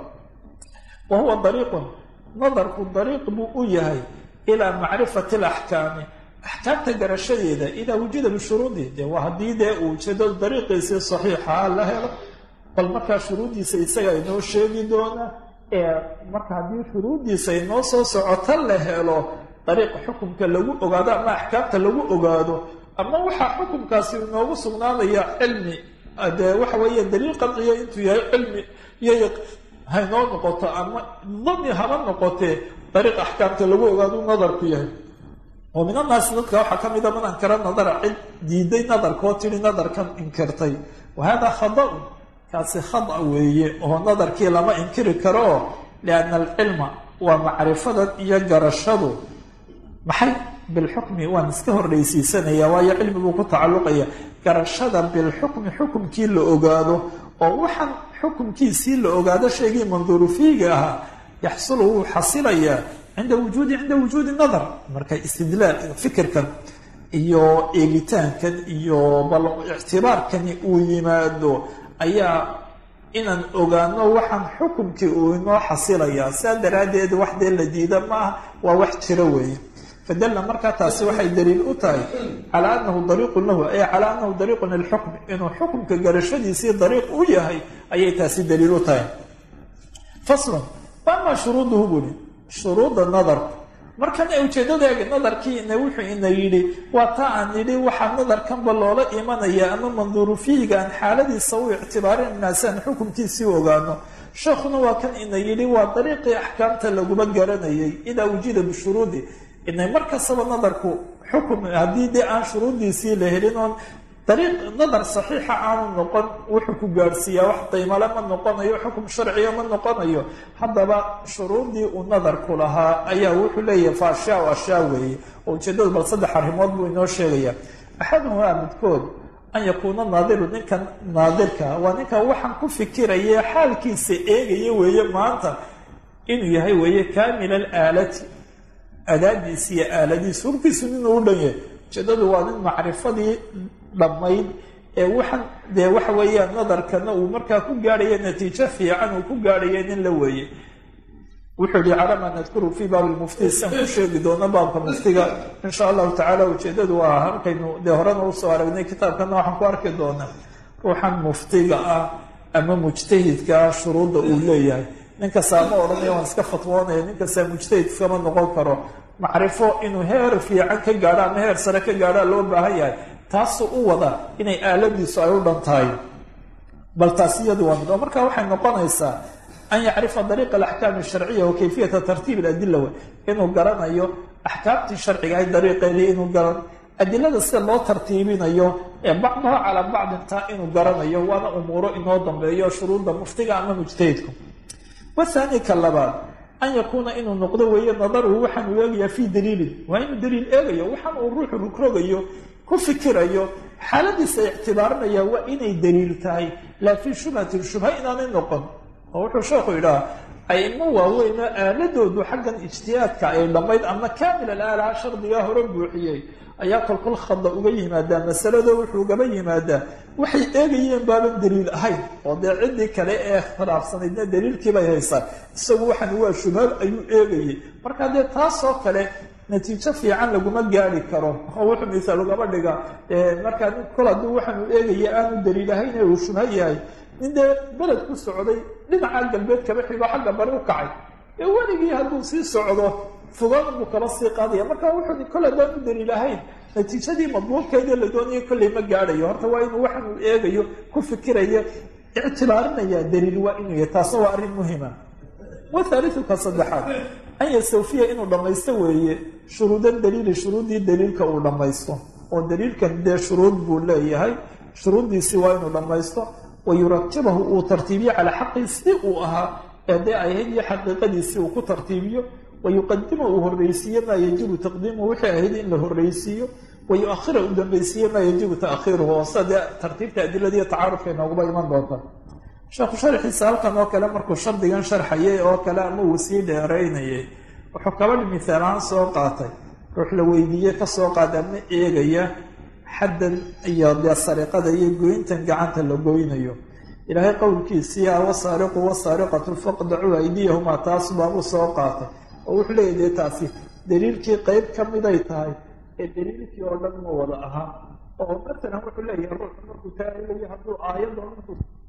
B: wa huwa dariiqun nadarku dariiq buu u yahay ilaa macrifati alaxkaami axkaamta garashadeeda idaa wujida bishuruudi de waa haddii dee uu ujeedo dariiqiisii saxiixa la helo bal markaa shuruuddiisa isaga inoo sheegi doona ee marka haddii shuruuddiisa inoo soo socota la helo dariiqa xukumka lagu ogaado ama axkaamta lagu ogaado ama waxaa xukumkaasi inoogu sugnaanaya cilmi dee waxa weeye daliil qadciya intuu yahay cilmi iyo haynoo noqoto ama dani haba noqotee dariiq axkaamta lagu ogaado nadarku yahay oo min annaasi dadka waxaa ka mida man ankara nadara cid diiday nadarkoo tidhi nadarkan inkirtay wa hada khada-un kaasi khada weeye oo nadarkii lama inkiri karo lianna alcilma waa macrifadan iyo garashadu maxay bilxukmi waan iska horreysiisanaya waayo cilmi buu ku tacalluqaya garashada bilxukmi xukumkii la ogaado oo waxaan xukumkiisii la ogaado shaygii manduuru fiiga ahaa yaxsulu wuu xasilayaa cinda wujuudi cinda wujuudi nadar marka istidlaal fikirkan iyo eegitaankan iyo bal ictibaarkani uu yimaado ayaa inaan ogaano waxaan xukumkii uu inoo xasilayaa saa daraaddeed wax dee la diida maaha waa wax jiro weeye fadalla markaa taasi waxay daliil u tahay calaa anahu dariiqun lahu ay calaa anahu dariiqun lilxukmi inuu xukumka garashadiisii dariiq u yahay ayay taasi daliil u tahay faslun waamaa shuruuduhu buli shuruuda nadarku markan ujeedadeega nadarkiina wuxuu ina yidhi waa taa aan nidhi waxaa nadarkanba loola imanaya ama manduuru fiiga aan xaaladiisa u ictibaarinayna si aan xukumkiisii ogaano sheekhuna waa kan ina yidhi waa dariiqii axkaamta laguma garanayay idaa wujida bishuruudi inay mar kastaba nadarku xukum haddii dee aan shuruuddiisii la helin oon dariiq nadar saxiixa aanu noqon wuxuu ku gaadhsiiyaa wax daymale ma noqonayo xukum sharciya ma noqonayo haddaba shuruuddii uu nadarku lahaa ayaa wuxuu leeyahay fa ashyaa ashyaa weeye oo ujeedadu bal saddex arrimood buu inoo sheegaya axaduhaa midkood an yakuuna naadiru ninkan naadirka waa ninka waxaan ku fikiraya xaalkiisa eegaya weeye maanta inuu yahay weeye kaamila alaalati adaadiisi iyo aaladiisa hubkiisu ninuu u dhan yahay ujeedadu waa nin macrifadii dhammayd ee waxaan dee waxa weeyaan nadarkana uu markaa ku gaadhaya natiijo fiican uu ku gaadhaya nin la weeye wuxuu yihi calaa maa nadkuru fii baabi lmufti sian ku sheegi doono baabka muftiga insha allahu tacaala ujeedadu waa halkaynu dee horena usoo aragnay kitaabkana waxaan ku arki doonaa ruuxan muftiga ah ama mujtahidka ah shuruudda uu leeyahay ninkastaa ma odhanaya waan iska fatwoonaya ninkastaa mujtahid iskama noqon karo macrifo inuu heer fiican ka gaadho ama heer sare ka gaadhoa loo baahan yahay taasuu u wada inay aaladiisu ay u dhan tahay bal taas iyadu waa mid oo marka waxay noqonaysaa an yacrifa dariiqa alaxkaam alsharciya wa kayfiyata tartiib aladila w inuu garanayo axkaamtii sharciga ahay dariiqeedii inuu garan adilada sida loo tartiibinayo ee bacdaha calaa bacdintaa inuu garanayo waana umuuro inoo dambeeyo shuruudda muftiga ama mujtahidku wahaani ka labaad an yakuuna inuu noqdo weeye nadaruhu waxaan uu eegayaa fii daliilin waa inuu daliil eegayo waxaan uu ruuxu rugrogayo ku fikirayo xaaladiisa ictibaarinaya waa inay daliil tahay laa fii shubhatin shubha inaanay noqon oo wuxuu sheekhu yidhaha aimo waaweynoo aaladoodu xaggan ijtihaadka ay dhammayd ama kaamil alaalaha shardigaa hore buuxiyey ayaa kolkol khada uga yimaadaa masalado wuxuu gaba yimaadaa waxay eegayeen baaban daliil ahayn oo dee ciddii kale ee khilaafsanaydna daliilkiibay haysaa isagu waxan waa shubhad ayuu eegayay marka dee taasoo kale natiijo fiican laguma gaari karo oo wuxuu misaal ugaba dhiga markaa nin kol hadduu waxaanuu eegaya aanu daliil ahayn ee uu shubha yahay nin dee beled ku socday dhinaca galbeed kaba xigo xagga bari u kacay ee weligii hadduu sii socdo fogaan buu kaba sii qaadaya marka wuxuu kol haddaan u daliil ahayn natiijadii madluubkeedii la doonaya kolley ma gaadhayo horta waa inuu waxan uu eegayo ku fikirayo ictibaarinaya daliil waa inuu yahay taasna waa arrin muhima wathaalithuka saddexaad an yastawfiya inuu dhammaysto weeye shuruudan daliili shuruuddii daliilka uu dhammaysto oo daliilkan dee shuruud buu leeyahay shuruuddiisii waa inuu dhammaysto wa yuratibahu uu tartiibiyo calaa xaqii sidii uu ahaa ee dee ay ahayd iyo xaqiiqadiisii uu ku tartiibiyo wayuqadima uu horreysiiye maa yajibu taqdiimuhu wixii ahayd in la horreysiiyo wayuahira uu dambaysiiye maa yajibu taakhiiruhu oo sida dee tartiibta adiladiiyo tacaarufka inooguba iman doonta sheekhu sharxiisa halkan oo kale markuu shardigan sharxayay oo kale ama uu sii dheeraynayay wuxuu kabadhi mihaalahaan soo qaatay ruux la weydiiyey kasoo qaada ama eegaya xaddan iyo dee sariqada iyo goyntan gacanta la goynayo ilaahay qowlkiisii a wasaariqu wasaariqatu faqdacuu aydiyahumaa taas baabuu soo qaatay oo wuxuu leeyahy dee taasi daliilkii qeyb ka miday tahay ee daliilkii oo dhan ma wada ahaa oo masalan wuxuu leeyahay ruuxu markuu taagayo hadduu aayadoo